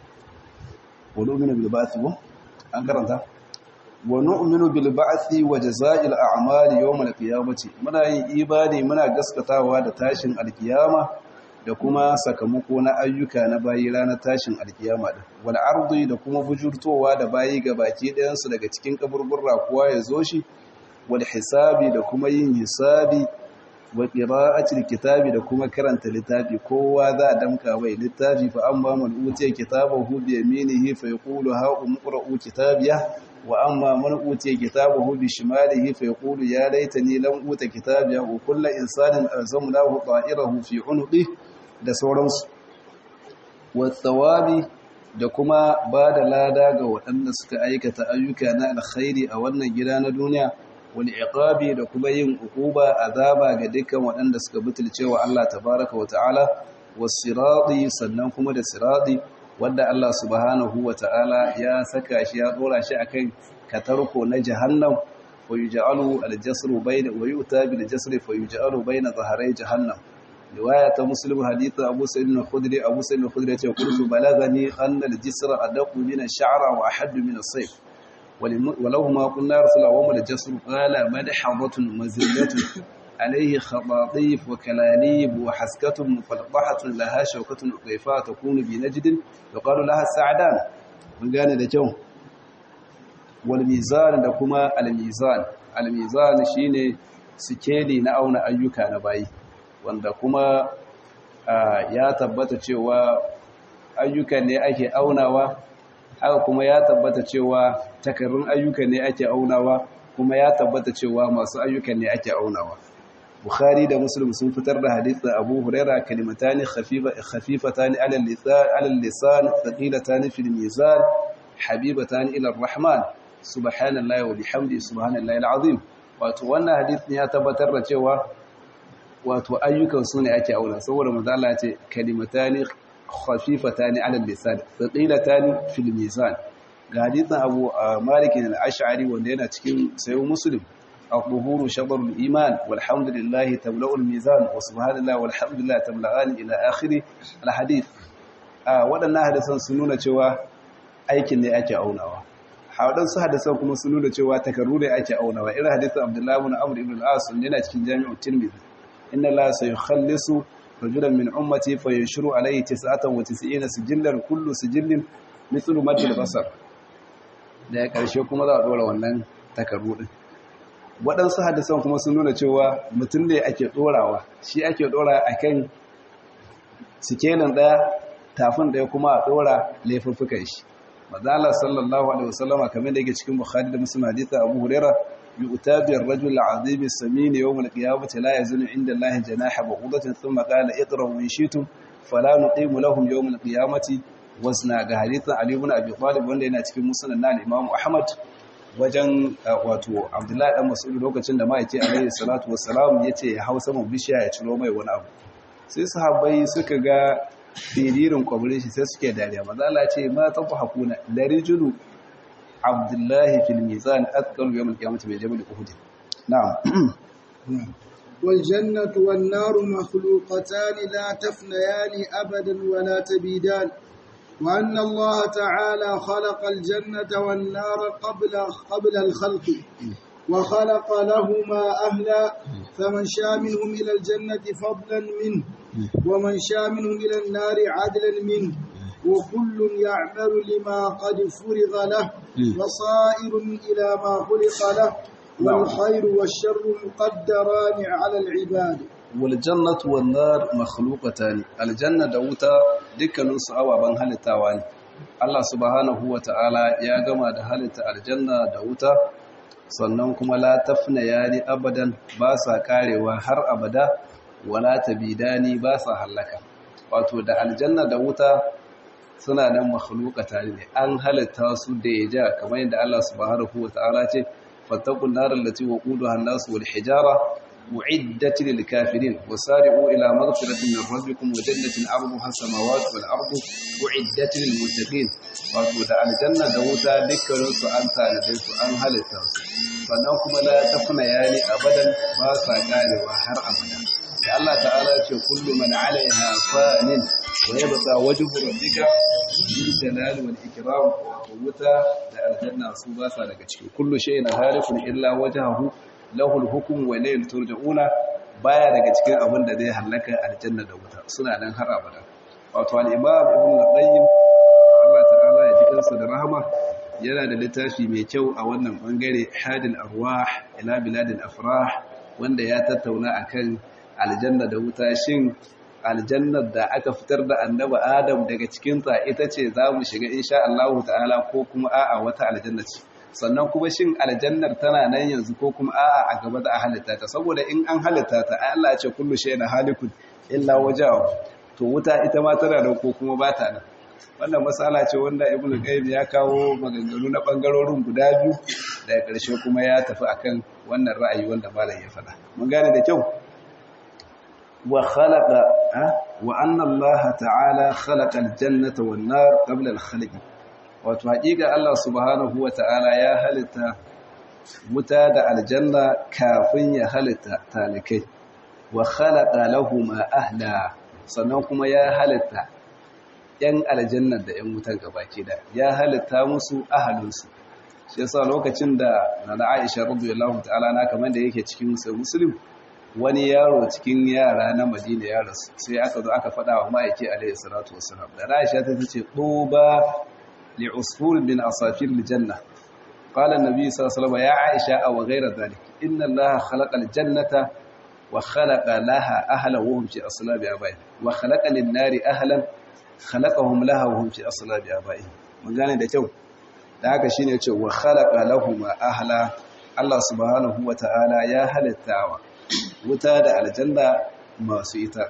[SPEAKER 1] wa nu'minu bil ba'thi an karanta wa nu'minu bil ba'thi wa jazaa'il a'mali yawm al-qiyamati muna yin ibadi muna gaskatawa da tashin al-qiyama da kuma sakamako na ayyuka na bayi ranar tashin alkiyama din wal ardi da kuma bujurtowa da bayi ga baki ɗayan su daga cikin kaburburra kuwa ya zo shi wal hisabi da kuma yin hisabi wa qira'atil kitabi da kuma karanta littafi kowa za a damka bai littafi fa amma man utiya kitabahu bi yaminihi fa yaqulu ha umqra'u kitabiya wa amma man utiya kitabahu bi shimalihi fa yaqulu ya laitani lam uta kitabiya wa kullu insanin alzamnahu ta'irahu fi 'unuqihi da sauransu watsawabi da kuma ba da lada ga waɗanda suka aikata ayyuka na alkhairi a wannan gida na duniya wani iqabi da kuma yin uquba azaba ga dukkan waɗanda suka butulce wa Allah tabaraka wa ta'ala wasirati sannan kuma da sirati wanda Allah subhanahu wata'ala ya saka shi ya dora shi akan katarko na jahannam wa yuj'alu al-jasru bayna wa yu'ta bil jasri fa yuj'alu bayna dhahray jahannam riwaya ta muslim hadith Abu Sa'id al-Khudri Abu Sa'id al-Khudri ya ce qultu balagani anna al-jisra adaqu min ash-sha'ra wa ahaddu min as-sayf ولهما قلنا رسول الله وما الجسر قال مدحضة مزلة عليه خطاطيف وكلاليب وحسكة مفلطحة لها شوكة قيفاء تكون بنجد يقال لها السعدان من قال ده جو والميزان ده كما الميزان الميزان shine sikeli na auna ayyuka na bayi wanda kuma ya tabbata cewa ayyuka ne ake aunawa haka kuma ya tabbata cewa takarrun ayyuka ne ake aunawa kuma ya tabbata cewa masu ayyuka ne ake aunawa Bukhari da Muslim sun fitar da hadithin Abu Huraira kalimatani khafifatani ala lisan ala lisan thaqilatani fil mizan habibatani ila ar-rahman subhanallahi wa bihamdi subhanallahi al-azim wato wannan hadithin ya tabbatar da cewa wato ayyukan su ne ake auna saboda manzo Allah ya ce kalimatani khafifatani ala lisan thaqilatani fil mizan ga hadithin Abu Malik al-Ash'ari wanda yana cikin sayo Muslim الظهور شطر الإيمان والحمد لله تملأ الميزان وسبحان الله والحمد لله تملأان إلى آخر الحديث waɗannan hadisan sun nuna cewa aikin ne ake aunawa waɗansu hadisan kuma sun nuna cewa takarru ne ake aunawa irin hadisan abdullahi ibn amr ibn al-as yana cikin jami'u tirmidhi inna la sayukhallisu rajulan min ummati fa yashuru alayhi 99 sijillan kullu sijillin mithlu madil basar da ya karshe kuma za a dora wannan takarru din waɗansu hadisan kuma sun nuna cewa mutum ne ake ɗorawa shi ake ɗora a kan sikenin ɗaya tafin ɗaya kuma a ɗora laifuffukan shi mazala sallallahu alaihi wasallama kamar da yake cikin bukhari da muslim haditha abu huraira bi utabiyar rajul azim samin yawm al-qiyamati la yazunu inda allahi janaha ba'udatin thumma qala iqra wa shi'tum fala nuqimu lahum yawm al-qiyamati wasna ga hadithan ali ibn abi talib wanda yana cikin musnad na imam ahmad wajen wato abdullahi dan mas'ud lokacin da ma'aiki alaihi salatu wassalam yace ya hau saman bishiya ya ciro mai wani abu sai sahabbai suka ga firirin kwabrin shi sai suke dariya maza Allah ce ma tafu hakuna larijulu abdullahi fil mizan athqalu yawm al-qiyamati min jabal uhud na'am
[SPEAKER 2] والجنة والنار مخلوقتان لا تفنيان أبدا ولا تبيدان وأن الله تعالى خلق الجنة والنار قبل قبل الخلق وخلق لهما أهلا فمن شاء منهم إلى الجنة فضلا منه ومن شاء منهم إلى النار عدلا منه وكل يعمل لما قد فرغ له وصائر إلى ما خلق له والخير والشر مقدران على العباد
[SPEAKER 1] waljannatu wan nar makhluqatan aljanna da wuta dukkanin su ababan halittawa ne Allah subhanahu wataala ya gama da halitta aljanna da wuta sannan kuma la tafna yani abadan ba sa karewa har abada wala tabidani ba sa halaka wato da aljanna da wuta suna nan makhluqatan ne an halitta su da yaja kamar yadda Allah subhanahu wataala ce fattaqun nar allati waquduha an-nas wal hijara أعدت للكافرين وسارعوا إلى مغفرة من ربكم وجنة عرضها السماوات والأرض أعدت للمتقين wato da aljanna da wuta dukkanin su an tanade su an halitta su sannan kuma la tafna yani abadan ba sa karewa har abada da Allah ta'ala ya ce kullu man 'alayha fanin wa yabqa wajhu rabbika bil jalali wal ikram wuta da aljanna su ba sa daga cikin kullu shay'in halikun illa wajhahu lahul hukum wa ilayhi turja'una baya daga cikin abin da zai halaka aljanna da wuta suna nan har abada wato al-imam ibn al-qayyim Allah ta'ala ya ji kansa da rahama yana da littafi mai kyau a wannan bangare hadil arwah ila biladil afrah wanda ya tattauna akan aljanna da wuta shin aljannar da aka fitar da annaba adam daga cikin ta ita ce za mu shiga insha Allah ta'ala ko kuma a'a wata aljanna ce sannan kuma shin aljannar tana nan yanzu ko kuma a'a a gaba da a halitta ta saboda in an halitta ta Allah ya ce kullu shay'in halikun illa wajahu to wuta ita ma tana da ko kuma ba ta nan wannan matsala ce wanda ibn qayyim ya kawo maganganu na bangarorin guda biyu daga ƙarshe kuma ya tafi akan wannan ra'ayi wanda malam ya faɗa mun gane da kyau wa khalaqa wa anna Allah ta'ala khalaqa al-jannata wan nar qabla al-khalq wato haƙiƙa Allah subhanahu wa ta'ala ya halitta wuta da aljanna kafin ya halitta talikai wa khalaqa lahum ahla sannan kuma ya halitta yan aljanna da yan wutan gabaki da ya halitta musu ahalinsu shi yasa lokacin da nana Aisha radiyallahu ta'ala na kamar da yake cikin muslim wani yaro cikin yara na Madina ya rasu sai aka zo aka faɗa wa ma'aiki alaihi salatu wassalam da Aisha ta ce tuba li usfur min asafir aljanna qala an-nabi sallallahu alaihi wasallam ya Aisha aw ghayra dhalik inna Allah khalaqa al-jannata wa khalaqa laha ahlan wa hum fi aslabi abayhim wa khalaqa lin-nari ahlan khalaqahum laha wa hum fi aslabi abayhim mun gane da kyau da haka shine ce wa khalaqa lahum ahla Allah subhanahu wata'ala ya halittawa wuta da aljanna masu ita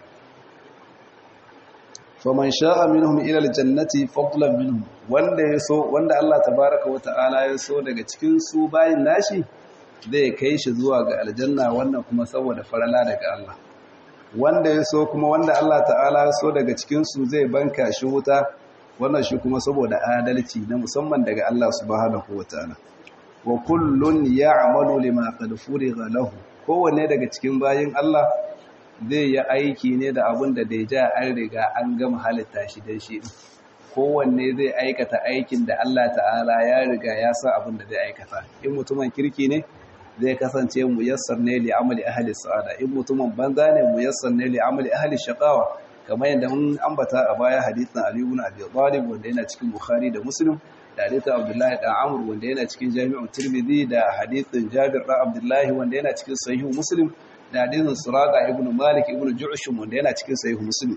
[SPEAKER 1] faman sha'a minhum ila aljannati fadlan minhum wanda yaso wanda Allah tabaaraka wata'ala yaso daga cikin su bayin nashi zai kai shi zuwa ga aljanna wannan kuma saboda farala daga Allah wanda yaso kuma wanda Allah ta'ala yaso daga cikin su zai banka shi wuta wannan shi kuma saboda adalci na musamman daga Allah subhanahu wataala wa kullun ya'malu lima qad furiga lahu kowanne daga cikin bayin Allah zai yi aiki ne da abin da da ja an riga an gama halitta shi dan shi kowanne zai aikata aikin da Allah ta'ala ya riga ya san abin da zai aikata in mutumin kirki ne zai kasance muyassar ne li amali ahli sa'ada in mutumin banza ne muyassar ne li amali ahli shaqawa kamar yadda mun ambata a baya hadithin Ali ibn Abi Talib wanda yana cikin Bukhari da Muslim da hadithin Abdullah da Amr wanda yana cikin Jami'u Tirmidhi da hadithin Jabir da Abdullah wanda yana cikin Sahih Muslim da hadithin Suraqa ibn Malik ibn Ju'shum wanda yana cikin Sahih Muslim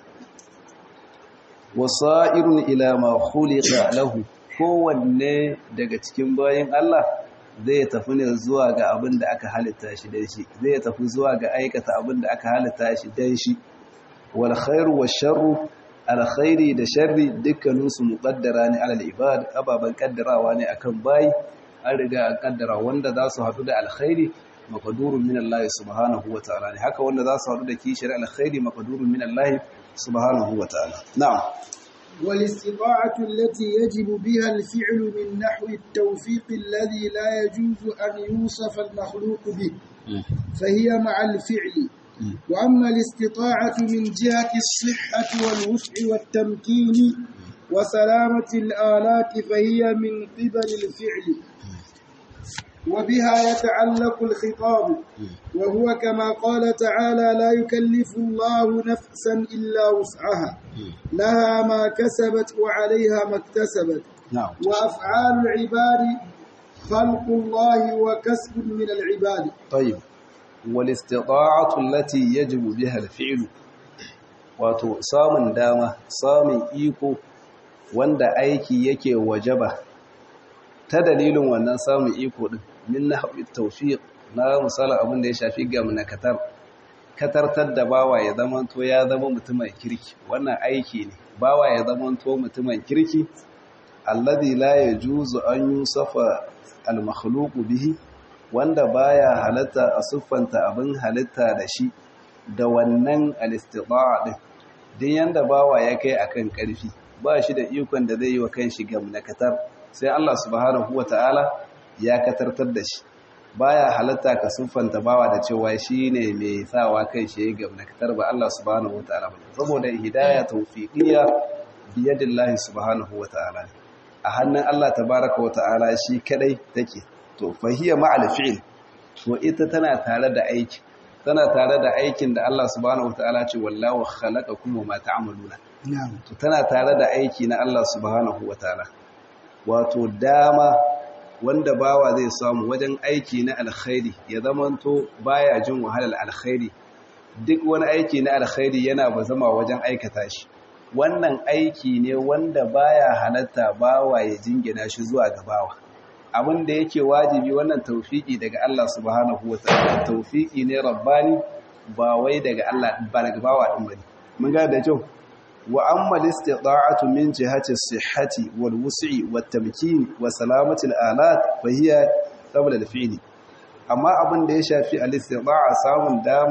[SPEAKER 1] wasa'irun ila ma khuliqa lahu kowanne daga cikin bayin Allah zai tafi ne zuwa ga abin da aka halitta shi dan shi zai tafi zuwa ga aikata abin da aka halitta shi dan shi wal khairu wash sharru al khairi da sharri dukkanin su muqaddara ne alal ibad ababan kaddarawa ne akan bayi an riga an kaddara wanda za su hadu da alkhairi maqdurun min Allah subhanahu wa ta'ala ne haka wanda za su hadu da kishir alkhairi maqdurun min Allah subhanahu wa ta'ala na'am
[SPEAKER 2] والاستطاعة التي يجب بها الفعل من نحو التوفيق الذي لا يجوز أن يوصف المخلوق به فهي مع الفعل وأما الاستطاعة من جهة الصحة والوسع والتمكين وسلامة الآلات فهي من قبل الفعل وبها يتعلق الخطاب وهو كما قال تعالى لا يكلف الله نفسا إلا وسعها لها ما كسبت وعليها ما اكتسبت
[SPEAKER 1] نعم
[SPEAKER 2] وأفعال العباد خلق الله وكسب من العباد
[SPEAKER 1] طيب والاستطاعة التي يجب بها الفعل wato samun dama samun iko wanda aiki yake wajaba ta dalilin wannan samun iko din min nahwi tawfiq na misali abin da ya shafi gamnakatar katartar da bawa ya zamanto ya zama mutumin kirki wannan aiki ne bawa ya zamanto mutumin kirki alladhi la yajuzu an yusafa al-makhluqu bihi wanda baya halatta a siffanta abin halitta da shi da wannan al-istita'a din din yanda bawa ya kai akan karfi ba shi da ikon da zai yi wa kanshi gamnakatar sai Allah subhanahu wataala ya katartar da shi baya halatta ka siffanta bawa da cewa shine mai sawa kai shi ya gamnakatar ba Allah subhanahu wataala saboda hidayah tawfiqiyya biyadillahi subhanahu wataala a hannun Allah tabaraka wataala shi kadai take to fahiya ma'al fi'l to ita tana tare da aiki tana tare da aikin da Allah subhanahu wataala ce wallahu khalaqakum wa ma ta'maluna
[SPEAKER 2] na'am
[SPEAKER 1] to tana tare da aiki na Allah subhanahu wataala wato dama wanda bawa zai samu wajen aiki na alkhairi ya zamanto baya jin wahalar alkhairi duk wani aiki na alkhairi yana bazama wajen aikata shi wannan aiki ne wanda baya halatta bawa ya jingina shi zuwa ga bawa abin da yake wajibi wannan taufiki daga Allah subhanahu wataala taufiki ne rabbani ba wai daga Allah ba daga bawa din bane mun ga da kyau wa amma al-istita'atu min jihati as-sihhati wal wus'i wat tamkin wa salamati al-alat fa hiya qabla al-fi'l amma abin da ya shafi al-istita'a samun dama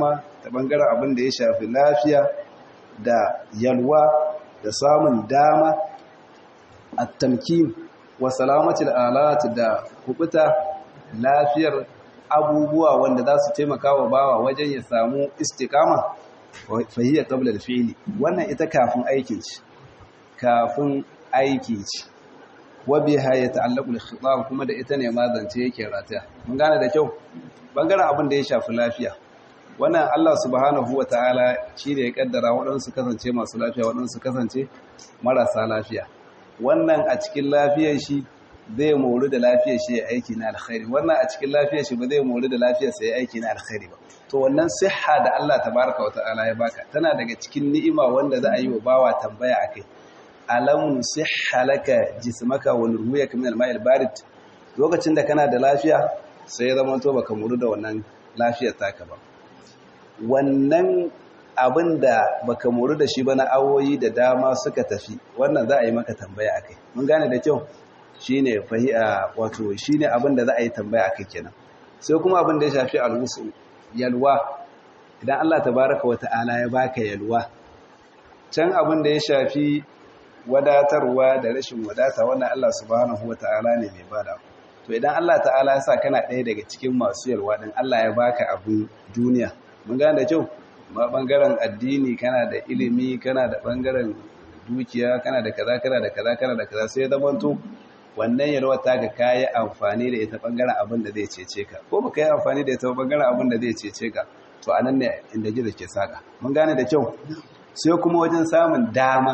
[SPEAKER 1] ta bangaren abin da ya shafi lafiya da yalwa da samun dama at-tamkin wa salamatul alat da kubuta lafiyar abubuwa wanda za su taimaka wa bawa wajen ya samu istiqama fahiyya qabla al-fi'li wannan ita kafin aikin ci kafin aiki ci wa biha yata'allaqu al-khitab kuma da ita ne ma zance yake rataya mun gane da kyau bangaren abin da ya shafi lafiya wannan Allah subhanahu ta'ala shi da ya kaddara waɗansu kasance masu lafiya waɗansu kasance marasa lafiya wannan a cikin lafiyar shi zai mori da lafiyar shi ya aiki na alkhairi wannan a cikin lafiyar shi ba zai mori da lafiyar sa ya aiki na alkhairi ba to wannan siha da Allah tabaraka wa ta'ala ya baka tana daga cikin ni'ima wanda za a yi wa bawa tambaya akai alam sihha laka jismaka wa nurmiyaka min al-ma'il barid lokacin da kana da lafiya sai ya zama to baka mori da wannan lafiyar taka ba wannan abin da baka mori da shi ba na awoyi da dama suka tafi wannan za a yi maka tambaya akai mun gane da kyau shine fahi'a wato shine abin da za a yi tambaya akai kenan sai kuma abin da ya shafi alwusu yalwa idan Allah tabaraka wata'ala ya baka yalwa can abin da ya shafi wadatarwa da rashin wadata wannan Allah subhanahu wata'ala ne mai bada to idan Allah ta'ala ya sa kana ɗaya daga cikin masu yalwa din Allah ya baka abin duniya mun gane da kyau ma bangaren addini kana da ilimi kana da bangaren dukiya kana da kaza kana da kaza kana da kaza sai zaman to wannan yalwa ta ga kayi amfani da ita bangaren abin da zai cece ka ko baka yi amfani da ita bangaren abin da zai cece ka to anan ne inda gizo ke saka mun gane da kyau sai kuma wajen samun dama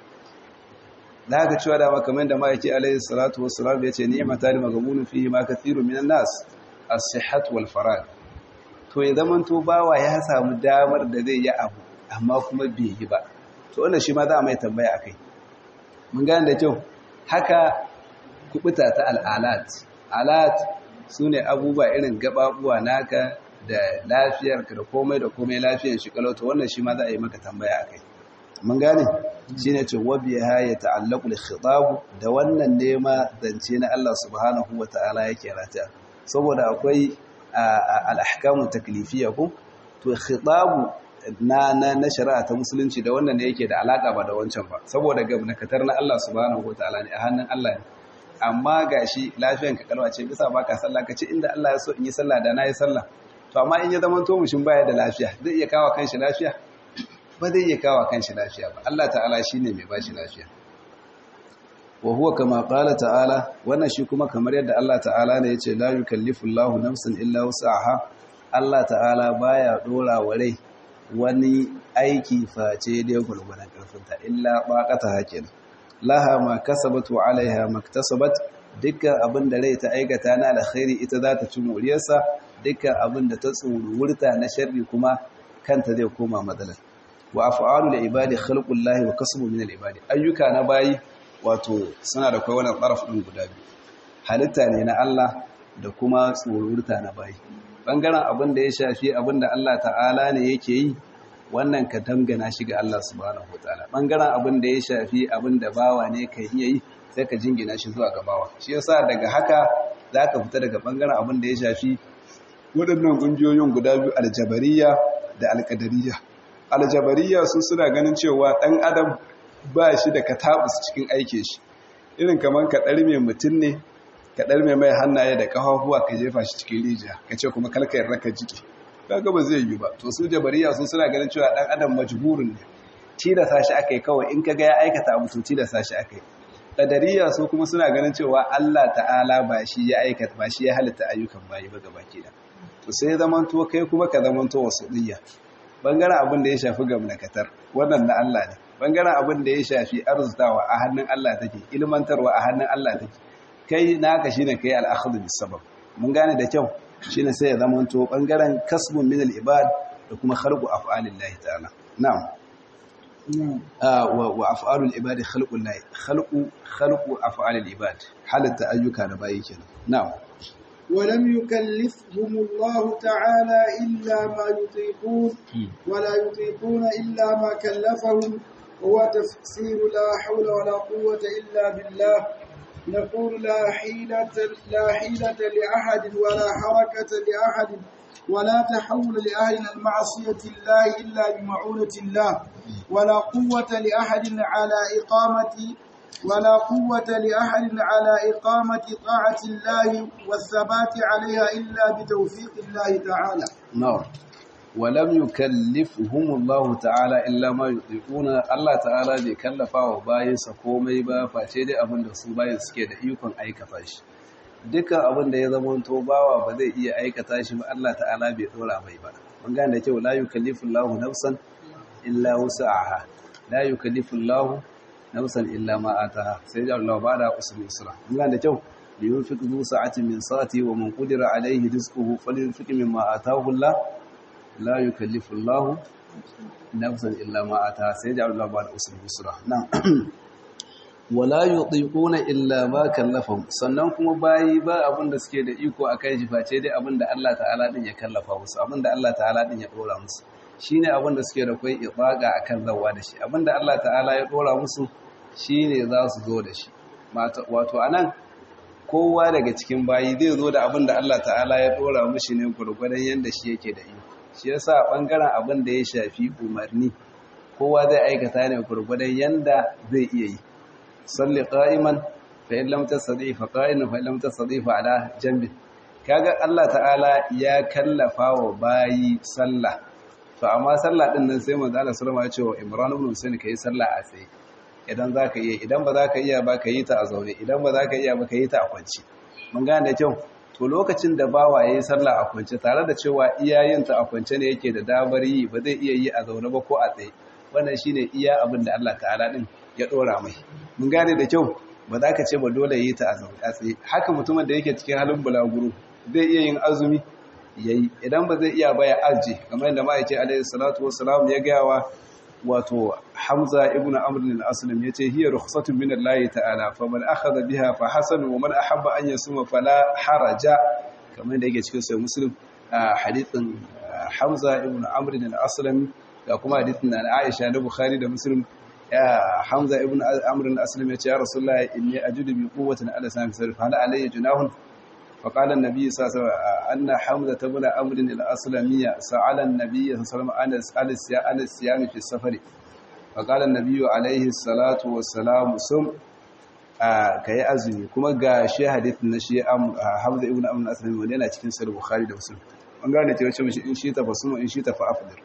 [SPEAKER 1] da ka cewa dama kamar da ma'aiki alaihi salatu wassalam ya ce ni'mata li maghbunun fihi ma kathiru minan nas as-sihhat wal farag to ya zaman to bawa ya samu damar da zai yi abu amma kuma bai yi ba to wannan shi ma za a mai tambaya akai mun gane da kyau haka kubuta ta al'alat alat sune abubuwa irin gababuwa naka da lafiyarka da komai da komai lafiyar shi kalau to wannan shi ma za a yi maka tambaya akai mun gane shine ce wabiha ya ta'allaqu al-khitab da wannan nema zance na Allah subhanahu wataala yake rata saboda akwai al-ahkamu taklifiyya ko to khitabu na na na shari'a ta musulunci da wannan ne yake da alaka ba da wancan ba saboda gabnakatar na Allah subhanahu wataala ne a hannun Allah ne amma gashi lafiyan ka kalwa ce bisa baka sallah kace inda Allah ya so in yi sallah da na yi sallah to amma in ya zama to mushin baya da lafiya zai iya kawo kanshi lafiya ba zai iya kawo kanshi lafiya ba Allah ta'ala shine mai bashi lafiya wa huwa kama qala ta'ala wannan shi kuma kamar yadda Allah ta'ala ne yace la yukallifu Allahu nafsan illa wus'aha Allah ta'ala baya dora wa rai wani aiki face da gurgurdan karfinta illa baqata hakin laha ma kasabat wa alaiha maktasabat dukkan abin da rai ta aikata na alkhairi ita za ta ci moriyarsa dukkan abin da ta tsururta na sharri kuma kanta zai koma matsalar wa af'alul ibadi khalqullahi wa kasbu min al-ibadi ayyuka na bayi wato suna da kai wannan tsaraf din guda biyu halitta ne na Allah da kuma tsururta na bayi bangaren abin da ya shafi abin da Allah ta'ala ne yake yi wannan ka dangana shi ga Allah subhanahu wataala bangaren abin da ya shafi abin da bawa ne ka iya yi sai ka jingina shi zuwa ga bawa shi yasa daga haka zaka fita daga bangaren abin da ya shafi waɗannan ƙungiyoyin guda biyu aljabariya da alƙadariya aljabariya su suna ganin cewa ɗan adam ba shi da katabus cikin aike shi irin kamar ka ɗarme mutum ne ka ɗarme mai hannaye da ƙafafuwa ka jefa shi cikin rijiya ka ce kuma kalkayar raka jiki kaga ba zai yi ba to su jabariya su suna ganin cewa ɗan adam majburin ne tilasa shi aka yi kawai in ka ga ya aikata abu to tilasa shi aka yi ƙadariya su kuma suna ganin cewa Allah ta'ala ba shi ya aikata ba shi ya halitta ayyukan bayi ba gaba ke da to sai zamanto kai kuma ka zamanto wasu ɗiyya bangaren abin da ya shafi gamnakatar wannan na Allah ne bangaren abin da ya shafi arzutawa a hannun Allah take ilmantarwa a hannun Allah take kai naka shine kai al-akhdhu bis-sabab mun gane da kyau shine sai ya zamanto bangaren kasbun min al-ibad da kuma khalqu af'alillahi ta'ala na'am wa af'alul ibadi khalqul lahi khalqu khalqu af'alil ibad halatta ayyuka da bayi kenan na'am
[SPEAKER 2] ولم يكلفهم الله تعالى إلا ما يطيقون ولا يطيقون إلا ما كلفهم هو تفسير لا حول ولا قوة إلا بالله نقول لا حيلة لا حيلة لأحد ولا حركة لأحد ولا تحول لأهل المعصية الله إلا بمعونة الله ولا قوة لأحد على إقامة ولا قوة لأحد على إقامة طاعة الله والثبات عليها إلا بتوفيق الله تعالى
[SPEAKER 1] نعم ولم يكلفهم الله تعالى إلا ما يطيقون الله تعالى bai kallafa wa bayansa komai ba face dai abin da su bayan suke da ikon aikata shi dukkan abin da ya zama to bawa ba zai iya aikata shi ba Allah ta'ala bai dora mai ba mun gane da kyau la yukallifu Allahu nafsan illa wus'aha la yukallifu Allahu nafsan illa ma ataha sai da Allah ba da usri usra mun gane da kyau liyunfiq zu sa'atin min sa'ati wa man qadira alayhi rizquhu falyunfiq mimma ataahu Allah la yukallifu Allah nafsan illa ma ataha sai da Allah ba da usri usra na'am wala yutiquna illa ma kallafahum sannan kuma bayi ba abin da suke da iko akan shi face dai abin da Allah ta'ala din ya kallafa musu abin da Allah ta'ala din ya dora musu shine abin da suke da kai ibaga akan zawa da shi abin da Allah ta'ala ya dora musu shine za su zo da shi wato anan kowa daga cikin bayi zai zo da abin da Allah ta'ala ya dora mushi ne gurgurdan yanda shi yake da iko shi yasa bangaren abin da ya shafi umarni kowa zai aikata ne gurgurdan yanda zai iya yi salli qa'iman fa in lam tastati fa qa'iman fa in lam tastati fa ala janbi kaga Allah ta'ala ya kallafa wa bayi sallah to amma sallah din nan sai manzo Allah sallama ya ce wa Imran ibn Husayn kai sallah a tsaye idan zaka iya idan ba zaka iya ba ka yi ta a zaune idan ba zaka iya ba ka yi ta a kwance mun gane da kyau to lokacin da bawa yayi sallah a kwance tare da cewa iyayen ta a kwance ne yake da damar yi ba zai iya yi a zaune ba ko a tsaye wannan shine iya abin da Allah ta'ala din ya dora mai mun gane da kyau ba za ka ce ba dole yi ta a tsaye haka mutumin da yake cikin halin bulaguro zai iya yin azumi yayi idan ba zai iya ba ya arje kamar yadda ma'aikin alaihi salatu wassalam ya gaya wa wato Hamza ibn Amr al-Aslam yace hiya rukhsatun min Allah ta'ala faman akhadha biha fa hasan wa man ahabba an yasuma fala haraja kamar yadda yake cikin sahih Muslim hadithin Hamza ibn Amr al-Aslam da kuma hadithin Aisha da Bukhari da Muslim ya Hamza ibn Amr al-Aslam yace ya Rasulullah inni ajudu bi quwwatin ala sami sarf hal alayya junahun فقال النبي صلى الله عليه وسلم أن حمزة بن أمر الأسلمية سأل النبي صلى الله عليه وسلم عن الصيام في السفر فقال النبي عليه الصلاة والسلام سم كي أزمي كما قال شيء حديث نشي حمزة ابن أمر الأسلمي ولينا cikin sahih Bukhari da Muslim an gane cewa ce mishi in shi ta fasuma in shi ta fa afdir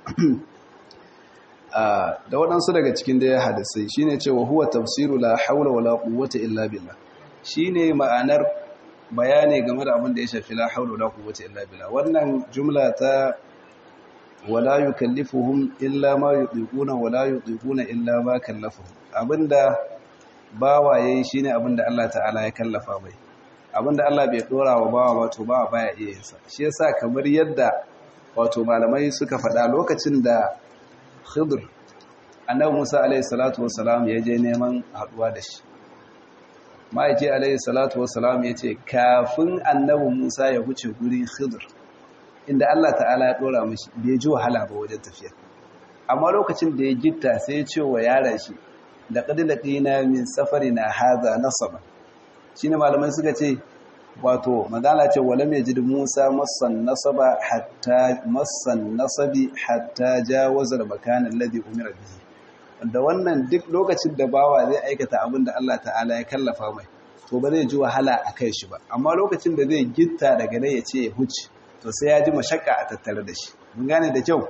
[SPEAKER 1] da waɗansu daga cikin da ya hadisai shine cewa huwa tafsiru la haula wala quwwata illa billah shine ma'anar bayani game da abin da ya shafi la haula wala quwwata illa billah wannan jumla ta wala yukallifuhum illa ma yutiquna wala yutiquna illa ma kallafuhum abinda bawa yayi shine abinda Allah ta'ala ya kallafa mai abinda Allah bai dora wa bawa wato bawa baya iya yin sa shi yasa kamar yadda wato malamai suka faɗa lokacin da Khidr annabi Musa alaihi salatu wassalam ya je neman haduwa da shi ma'aiki alayhi salatu wasalam ya ce kafin annabi musa ya huce guri khidr inda allah ta'ala ya dora mashi bai ji wahala ba wajen tafiya amma lokacin da ya gitta sai ya ce wa yaran shi da ƙadilakina min safari na haza nasaba shi ne malamai suka ce wato magana ce wale mai jid musa masan nasaba hatta masan nasabi hatta jawazar makanin ladi umar bihi da wannan duk lokacin da bawa zai aikata abin da Allah ta'ala ya kallafa mai to ba zai ji wahala a kai shi ba amma lokacin da zai gitta daga nan ya ce ya huce to sai ya ji mashakka a tattare da shi mun gane da kyau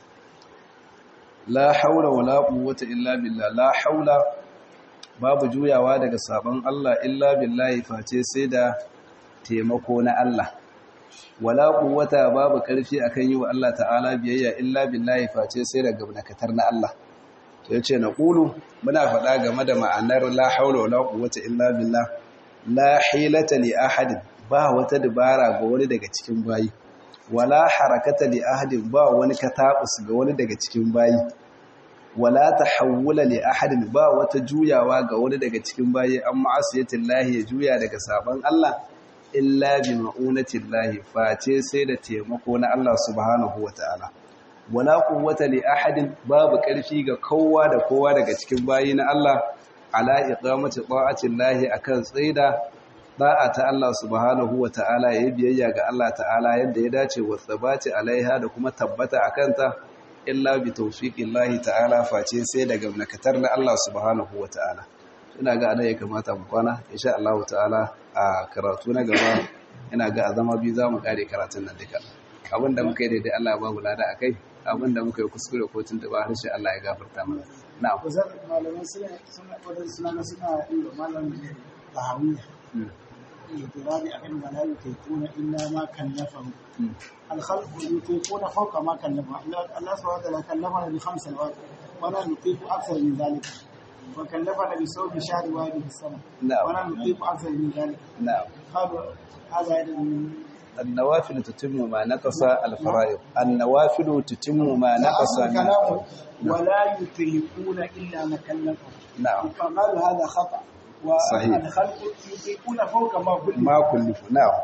[SPEAKER 1] la haula wala quwwata illa billah la haula babu juyawa daga sabon Allah illa billahi face sai da taimako na Allah wala quwwata babu karfi akan yi wa Allah ta'ala biyayya illa billahi face sai da gabnakatar na Allah ya ce na ƙulu muna faɗa game da ma'anar la haula wala quwwata illa billah la hilata li ahadin ba wata dabara ga wani daga cikin bayi wala harakata li ahadin ba wani katabus ga wani daga cikin bayi wala tahawula li ahadin ba wata juyawa ga wani daga cikin bayi an ma'asiyatin lahi ya juya daga saban Allah illa bi ma'unatin lahi face sai da taimako na Allah subhanahu wataala wala quwwata li ahadin babu ƙarfi ga kowa da kowa daga cikin bayi na Allah ala iqamati ta'ati llahi akan tsaida da'a ta Allah subhanahu wa ta'ala ya yi biyayya ga Allah ta'ala yadda ya dace wa tsabati alaiha da kuma tabbata a kanta illa bi tawfiqillahi ta'ala face sai daga nakatar na Allah subhanahu wa ta'ala ina ga ana ya kamata mu kwana insha Allah ta'ala a karatu na gaba ina ga a zama biyu za mu kare karatun nan duka abin da muka yi daidai Allah ya ba mu lada akai abin da muka yi kuskure ko tuntuba harshe Allah ya gafarta mana na'am
[SPEAKER 2] kusan malamai suna suna wadansu suna suna yi wa malamin tahawiyya اعتراض أن لا يطيقون إلا ما كلفهم الخلق يطيقون فوق ما كلفهم الله سبحانه وتعالى كلفنا بخمس سنوات ولا نطيق أكثر من ذلك وكلفنا بصوم شهر واحد في السنة
[SPEAKER 1] نعم.
[SPEAKER 2] ولا نطيق أكثر من ذلك
[SPEAKER 1] na'am
[SPEAKER 2] قالوا هذا من
[SPEAKER 1] النوافل تتم ما نقص الفرائض النوافل تتم ما نقص من
[SPEAKER 2] كلامه ولا يطيقون إلا ما كلفهم
[SPEAKER 1] نعم
[SPEAKER 2] فقالوا هذا خطأ
[SPEAKER 1] صحيح.
[SPEAKER 2] والخلق يطيقون فوق ما كلفهم
[SPEAKER 1] ma kullifu na'am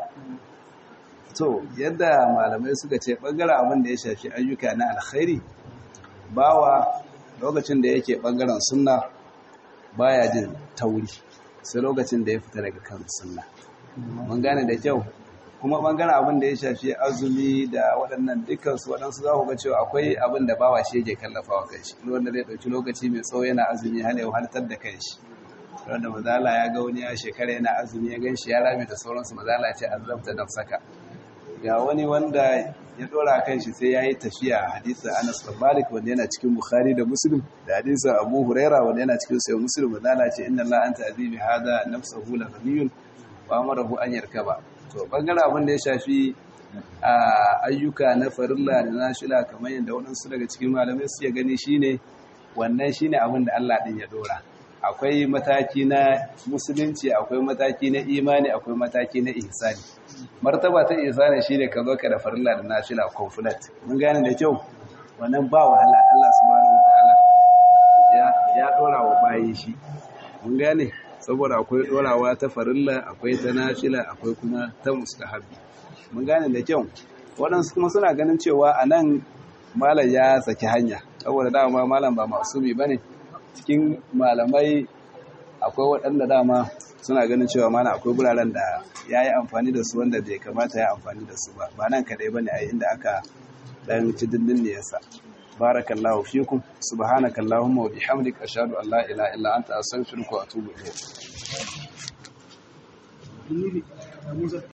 [SPEAKER 1] to yadda malamai suka ce bangaren abin da ya shafi ayyuka na alkhairi bawa lokacin da yake bangaren sunna baya jin tauri sai lokacin da ya fita daga kan sunna mun gane da kyau kuma bangaren abin da ya shafi azumi da waɗannan dukkansu waɗansu za ku ga cewa akwai abin da bawa shi yake kallafawa kanshi wanda zai ɗauki lokaci mai tsawo yana azumi har ya wahaltar da kanshi wanda mazala ya ga wani ya shekara yana azumi ya gan shi ya rame da sauransu mazala ce azabta nafsaka ga wani wanda ya dora kan shi sai ya yi tafiya a hadisun anas bin malik wanda yana cikin bukhari da muslim da hadisun abu huraira wanda yana cikin sayo muslim mazala ce inna la anta azibi hada nafsahu la ghaniyun wa amarahu an yarkaba to bangaren abin da ya shafi a ayyuka na farilla da nashila kamar yadda waɗansu daga cikin malamai suke gani shine wannan shine abin da Allah din ya dora akwai mataki na musulunci akwai mataki na imani akwai mataki na ihsani martaba ta ihsani shine ka zo ka da farilla da nafila complete mun gane da kyau wannan ba wahala Allah subhanahu wataala ya ya dora wa bayi shi mun gane saboda akwai dorawa ta farilla akwai ta nafila akwai kuma ta mustahabi mun gane da kyau waɗansu kuma suna ganin cewa anan malam ya saki hanya saboda dama malam ba masumi bane cikin malamai akwai waɗanda dama suna ganin cewa mana akwai guraren da ya yi amfani da su wanda bai kamata ya amfani da su ba ba nan kadai ba ne a inda aka ɗan ci dindin ne yasa barakallahu fikum subhanakallahumma wa bihamdika ashhadu an la ilaha illa anta astaghfiruka wa atubu ilayk